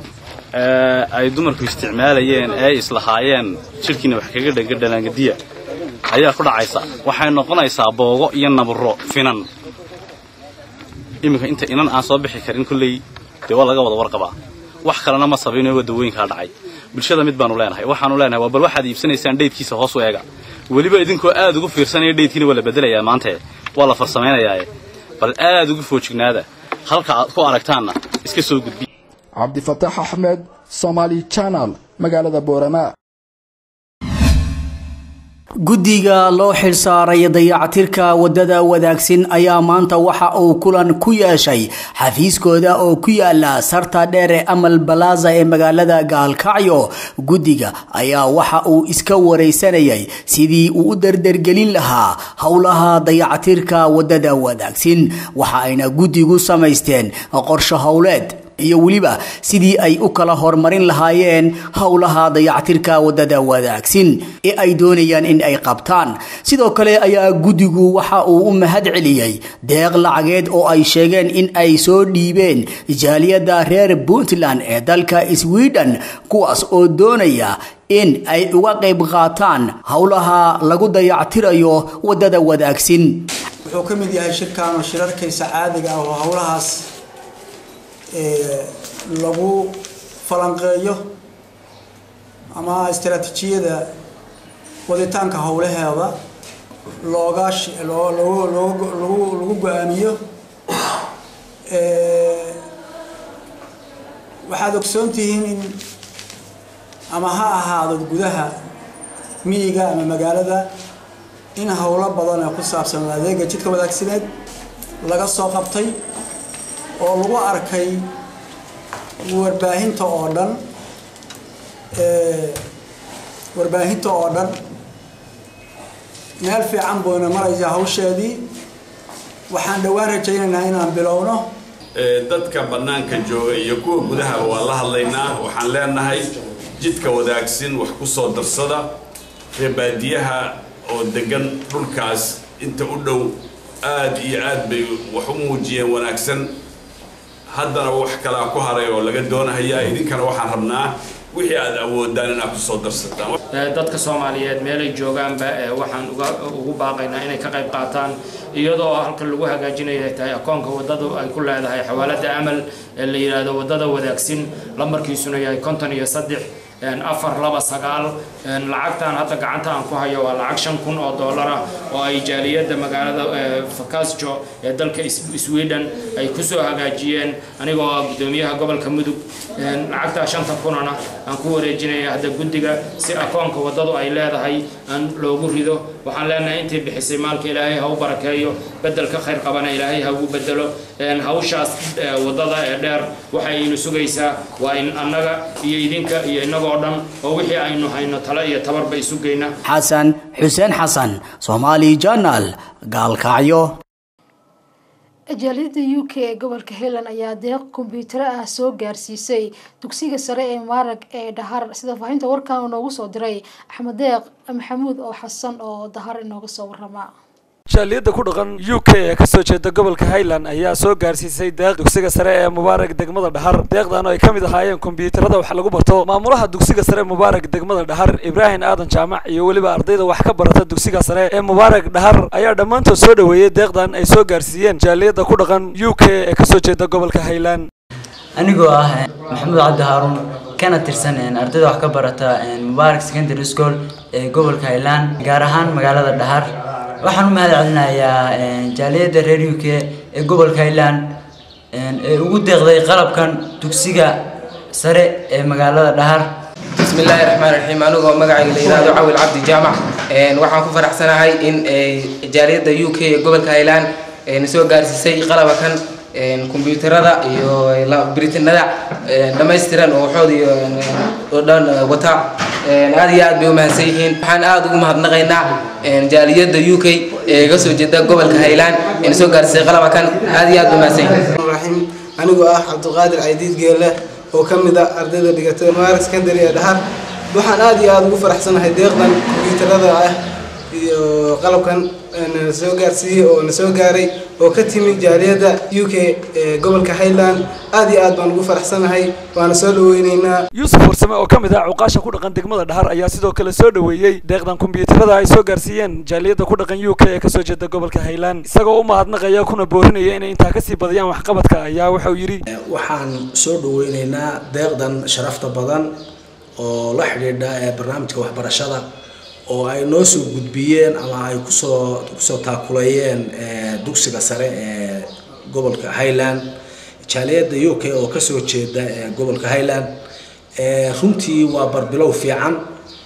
ay dumarku isticmaalayeen ee ay islahaayeen jidhkiina wax kaga dhanka dhalaangadiya ayaa ku dhacaysa waxay noqonaysaa boogo iyo nabro finan iminka inta inan aan soo bixi karin kolley dee waa laga wada warqabaa wax kalena ma sabino waa dawooyinkaa dhacay bulshada mid baanu leenahay waxaanu leenahay waa bal waxaad iibsanaysaan dheydkiisa hoos u eega weliba idinkoo aad ugu fiirsanaya dheydkiina waa la bedelayaa maante waa la farsamaynayaa bal aad ugu foojignaada halka aad ku aragtaanna iska soo gudbiya cabdifataax axmed somaali channel magaalada boorama guddiga loo xilsaaray dayacatirka wadada wadaagsan ayaa maanta waxa uu kulan ku yeeshay xafiiskooda oo ku yaala sarta dheer ee amal balaaza ee magaalada gaalkacyo guddiga ayaa waxa uu iska wareysanayay sidii uu u dardargelin lahaa howlaha dayacatirka wadada wadaagsan waxa ayna guddigu samaysteen qorsho howleed iyo weliba sidii ay u kala horumarin lahaayeen howlaha dayactirka wadada wadaagsan ee ay doonayaan in ay qabtaan sidoo kale ayaa guddigu waxa uu u mahad celiyey deeq lacageed oo ay sheegeen in ay soo dhiibeen jaaliyadda reer puntland ee dalka sweden kuwaas oo doonaya in ay uga qayb qaataan howlaha lagu dayactirayo wadada wadaagsan wuxuu ka mid yahay shirkan oo shirarkaysa caadiga ah oo howlahaas lagu falanqeeyo ama istaraatiijiyada waditaanka howlaheeda looga lagu go-aamiyo waxaad ogsoon tihiin in ama ha ahaado gudaha miyiga ama magaalada in howlo badan ee ku saabsan adeega jidka wadaagsaneed laga soo qabtay oo lagu arkay warbaahinta oo dhan warbaahinta oo dhan meel fiican buuna maraysaa hawsheedii waxaan dhowaan rajaynaynaa inaan bilowno dadka bannaanka jooga iyo kuwa gudaha waa la hadlaynaa waxaan leenahay jidka wadaagsin wax ku soo darsada reebaadiyaha oo degan dhulkaas inta u dhow aad iyo aad bay wax u muujiyeen wanaagsan haddana wax kalaa ku haray oo laga doonahayaa idinkana waxaan rabnaa wixii aad awoodaan inaad ku soo darsataan dadka soomaaliyeed meelay joogaanba waxaan ugu baaqaynaa inay ka qayb qaataan iyadoo halkan lagu hagaajinaya tahay akoonka wadada ay ku leedahay xawaalada amal ee la yidhaahdo wadada wadaagsin lambarkiisuna yahay konton iyo saddex afar laba sagaal lacagtan hadda gacanta aan ku hayo waa lacag shan kun oo dollar ah oo ay jaaliyadda magaalada fakasjo ee dalka sweden ay kusoo hagaajiyeen anigoo ah guddoomiyaha gobolka mudug lacagtaa shanta kunana aan ku wareejinaya hadda guddiga si akoonka waddadu ay leedahay aan loogu rido waxaan leenahay intii bixisay maalka ilaahay ha u barakeeyo bedelka khayr qabana ilaahay ha ugu bedelo hawshaas waddada ee dheer waxay inu sugaysaa waa in annaga iyo idinka iyo innagoo dhan oo wixii aynu hayno tale iyo tabarba isu geyna xasan xuseen xasan soomaali journal gaalkacyo jaaliyadda u k ee gobolka highland ayaa deeq kombiyuutaro ah soo gaarsiisay dugsiga sare ee maarag ee dhahar sida faahinta warkan uu noogu soo diray axmed deeq maxamuud oo xasan oo dahar inooga soo warama jaaliyadda ku dhaqan u k ee kasoo jeeda gobolka highland ayaa soo gaarsiisay deeq dugsiga sare ee mubaarak degmada dhahar deeqdan oo ay ka mid ahaayeen kombiyuutarada wax lagu barto maamulaha dugsiga sare mubaarak degmada dhahar ibraahim aadan jaamac iyo weliba ardayda wax ka barata dugsiga sare ee mubaarak dhahar ayaa dhammaantood soo dhoweeyey deeqdan ay soo gaarsiiyeen jaaliyadda ku dhaqan u k ee kasoo jeeda gobolka highland anigoo ah maxamuud cabdi haaruun kana tirsan ardayda wax ka barata mubaarak secondary school ee gobolka highland gaar ahaan magaalada dhahar waxaan u mahad celinayaa jaaliyadda reer u k ee gobolka highland ee ugu deeqday qalabkan dugsiga sare ee magaalada dhahar بسم الله الرحمن الرحيم أنا مقعي ليرادو عويل عبد الجامع waxaan ku faraxsanahay in jaaliyadda u k ee gobolka highland soo gaarsiisay qalaba kan kombiyuutarada iyo biritinada dhammaystiran oo waxood iyo oo dhan wata aad iyo aad bay u mahadsan yihiin waxaan aad ugu mahadnaqaynaa jaaliyadda u k ee ga soo jeeda gobolka highland soo gaarsiisay qalaba kan aad iyo aad bay u mahadsan yihiin anigoo ah cabdiqaadir caydiid geelle oo ka mid ah ardayda dhigatay maarak secondary ee dhahar waxaan aad iyo aada ugu faraxsanahay deeqdan kombiyuutarada ah iyo qalabkan na soo gaarsiiyey oo na soo gaaray oo ka timi jaaliyadda u k ee gobolka highland aad iyo aad baan ugu faraxsanahay waana soo dhaweyneynaa yuusuf warsame oo ka mid ah cuqaasha ku dhaqan degmada dhahar ayaa sidoo kale soo dhoweeyey deeqdan kombiyuutarada ay soo gaarsiiyeen jaaliyadda ku dhaqan u k ee kasoo jeeda gobolka highland isagoo u mahadnaqaya kuna boorinaya inay intaa kasii badiyaan waxqabadka ayaa wuxuu yidhi waxaan soo dhaweyneynaa deeqdan sharafta badan oo la xidhiidha ee barnaamijka waxbarashada oo ay noo soo gudbiyeen ama ay kusoo kusoo taakulayeen dugsiga sare ee gobolka highland jaaliyadda u k oo kasoo jeeda ee gobolka highland runtii waa barbilow fiican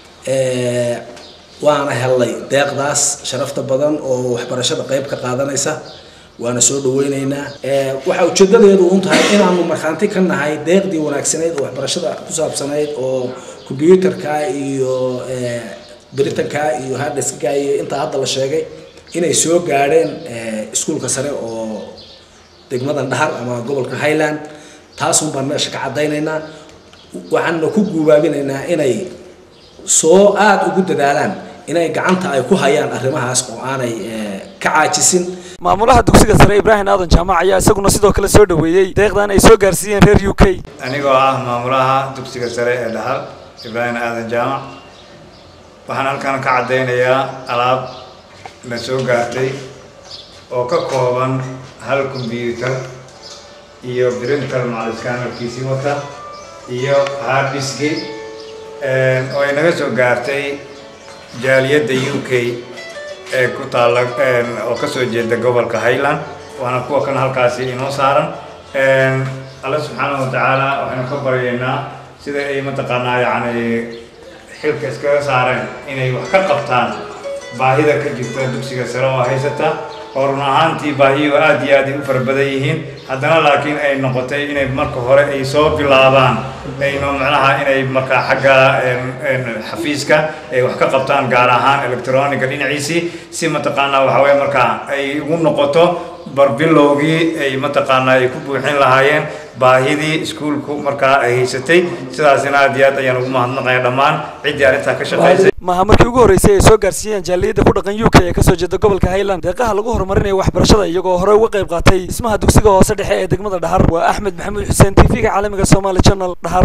waana helnay deeqdaas sharafta badan oo waxbarashada qayb ka qaadanaysa waana soo dhaweyneynaa waxaa ujeedadeedu un tahay inaanu markhaanti ka nahay deeqdii wanaagsanayd oo waxbarashada ku saabsanayd oo combyuutarka iyo britanka iyo harddiska iyo intaa hadda la sheegay inay soo gaadheen iskuulka sare oo degmadan dhahar ama gobolka highland taasun baan meesha ka caddaynaynaa waxaana ku guubaabinaynaa inay soo aada ugu dadaalaan inay gacanta ay ku hayaan arrimahaas oo aanay ka caajisin maamulaha dugsiga sare ibraahim aadan jaamac ayaa isaguna sidoo kale soo dhoweeyey deeqdan ay soo gaarsiiyeen reer u k anigoo ah maamulaha dugsiga sare ee dhahar ibraahim aadan jaamac waxaan halkan ka caddaynayaa alaab la soo gaartay oo ka kooban hal kombyuutar iyo printer macaliskaanarkiisii wata iyo harddiski oo ay naga soo gaartay jaaliyadda u k ee ku taalla oo ka soo jeeda gobolka highland waana kuwa kan halkaasi inoo saaran alle subxaanahu watacaala waxaynu ka baryaynaa sida ay mataqaanaa yacni xilka iskaga saareen inay wax ka qabtaan baahida ka jirta dugsiga sare oo haysata oo run ahaantii baahiyo aad iyo aad ay u fara badan yihiin haddana laakiin ay noqotay inay marka hore ay soo bilaabaan ayno macnaha inay markaa xagga xafiiska ay wax ka qabtaan gaar ahaan electroniga dhinaciisii si mataqaanaa waxa weye markaa ay ugu noqoto barbilowgii ay mataqaanaa ay ku buuxin lahaayeen baahidii iskuulku markaa ay haysatay sidaasina aad iyo aad ayaan ugu mahadnaqaya dhammaan ciddii arrintaa ka shaqaysay maaha markii ugu horreysay ay soo gaarsiiyeen jaaliyadda ku dhaqan u k ee kasoo jeeda gobolka highland deeqaha lagu horumarinayo waxbarashada iyagoo hore uga qayb qaatay dhismaha dugsiga hoose dhexe ee degmada dhahar waa axmed maxamuud xuseen t v-ga caalamiga somaali channel dhahar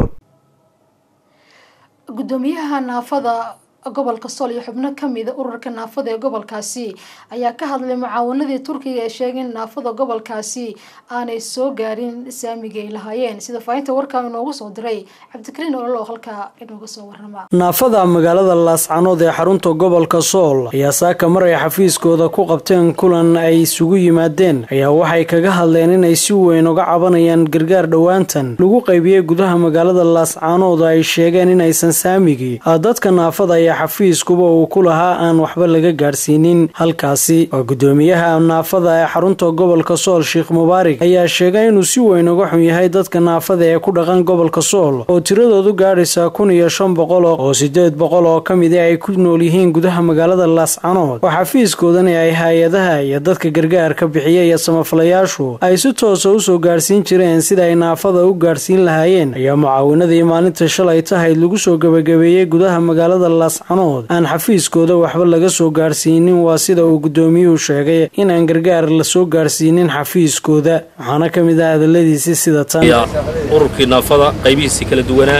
gudoomiyaha naafada gobolka sool iyo xubno kamida ururka naafada ee gobolkaasi ayaa ka hadlay mucaawanadii turkiga ee sheegay in naafada gobolkaasi aanay soo gaarin saamiga ay lahaayeen sida faahinta warkaa inoogu soo diray cabdikariin olol oo halkaa inooga soo warama naafada magaalada laascanood ee xarunta gobolka sool ayaa saaka mar ay xafiiskooda ku qabteen kulan ay isugu yimaadeen ayaa waxay kaga hadleen inay si weyn uga cabanayaan gargaar dhowaantan lagu qaybiyey gudaha magaalada laascanood ay sheegeen inaysan saamigii dadka naafada ayaa xafiiskuba uu ku lahaa aan waxba laga gaadhsiinin halkaasi waa gudoomiyaha naafada ee xarunta gobolka sool sheekh mubaarig ayaa sheegay inuu si weyn uga xun yahay dadka naafada ee ku dhaqan gobolka sool oo tiradoodu gaadhaysa kun iyo shan boqol oo sideed boqol oo ka midi ay ku nool yihiin gudaha magaalada laascanood oo xafiiskoodani ay hay-adaha iyo dadka gargaarka bixiya iyo samafalayaashu ay si toosa usoo gaadhsiin jireen sida ay naafada u gaadhsiin lahaayeen ayaa mucaawinadii maalinta shalay tahayd lagu soo gebagabeeyey gudaha magaalada laascanood aan xafiiskooda waxba laga soo gaadhsiinin waa sida uu gudoomiyuhu sheegay inaan gargaar la soo gaadhsiinin xafiiskooda waxaana ka mid ah hadaladiisi sida tan ururkii naafada qaybihiisii kala duwanaa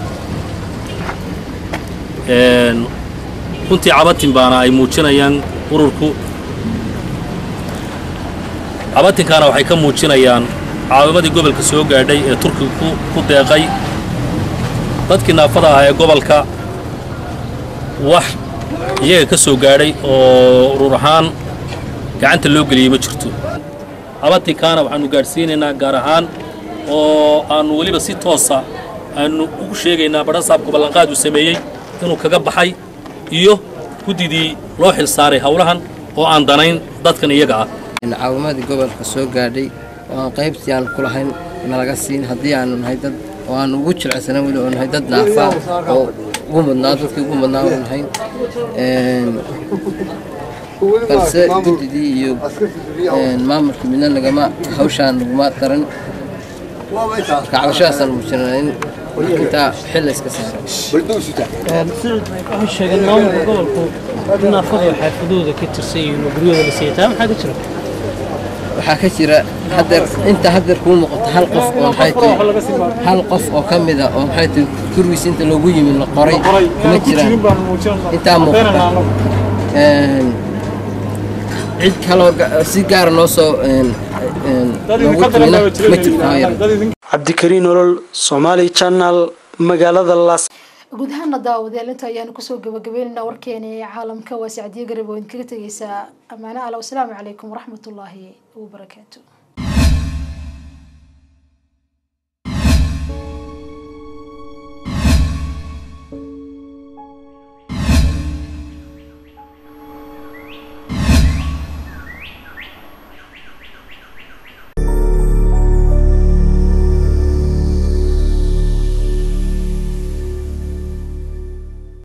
runtii cabatin baana ay muujinayaan ururku cabatinkaana waxay ka muujinayaan caawimadii gobolka soo gaadhay ee turkiga ku deeqay dadkii naafada ah ee gobolka wax iyaga ka soo gaadhay oo urur ahaan gacanta loo geliyey ma jirto cabatinkaana waxaannu gaadhsiinaynaa gaar ahaan oo aannu weliba si toosa aannu ugu sheegaynaa badhasaabka ballanqaad uu sameeyey inuu kaga baxay iyo guddidii loo xil saaray howlahan oo aan danayn dadkan iyaga ah caawimadii gobolka soo gaadhay oo aan qaybtii aan ku lahayn nalaga siin haddii aanu nahay dad oo aanu ugu jilcsanaan weli oo nahay dad naafa oo ugu mudnaa dadkii ugu mudnaa oo nahayn balse guddidii iyo maamulkii midna nagama hawshaan naguma daran marka cabashadaasaan muujinana in intaa xil iska saaro waxay sheegeen maamulka gobolku in naafadu xaafadooda ka tirsan yihiin oo guryahooda la siiyataa maxaa ka jira waxaa ka jira hadeer inta hadeer kuu muuqato hal qof oo maxay tahay hal qof oo ka mid a oo maxay tahay gurigiisa inta loogu yimi la qoray kuma jiraan intaa muuqata cid kaloo si gaara noo soo loogu timina ma jirto hoo yar cabdikariin olol somaali channel magaalada las guud ahaana daawadayaal inta ayaanu kusoo gabagabeynayna warkeena ee caalamka waa sacdiyo garab oo idinkaga tegeysaa ammaane ala wasalaamu calaykum waraxmatullaahi wabarakaatu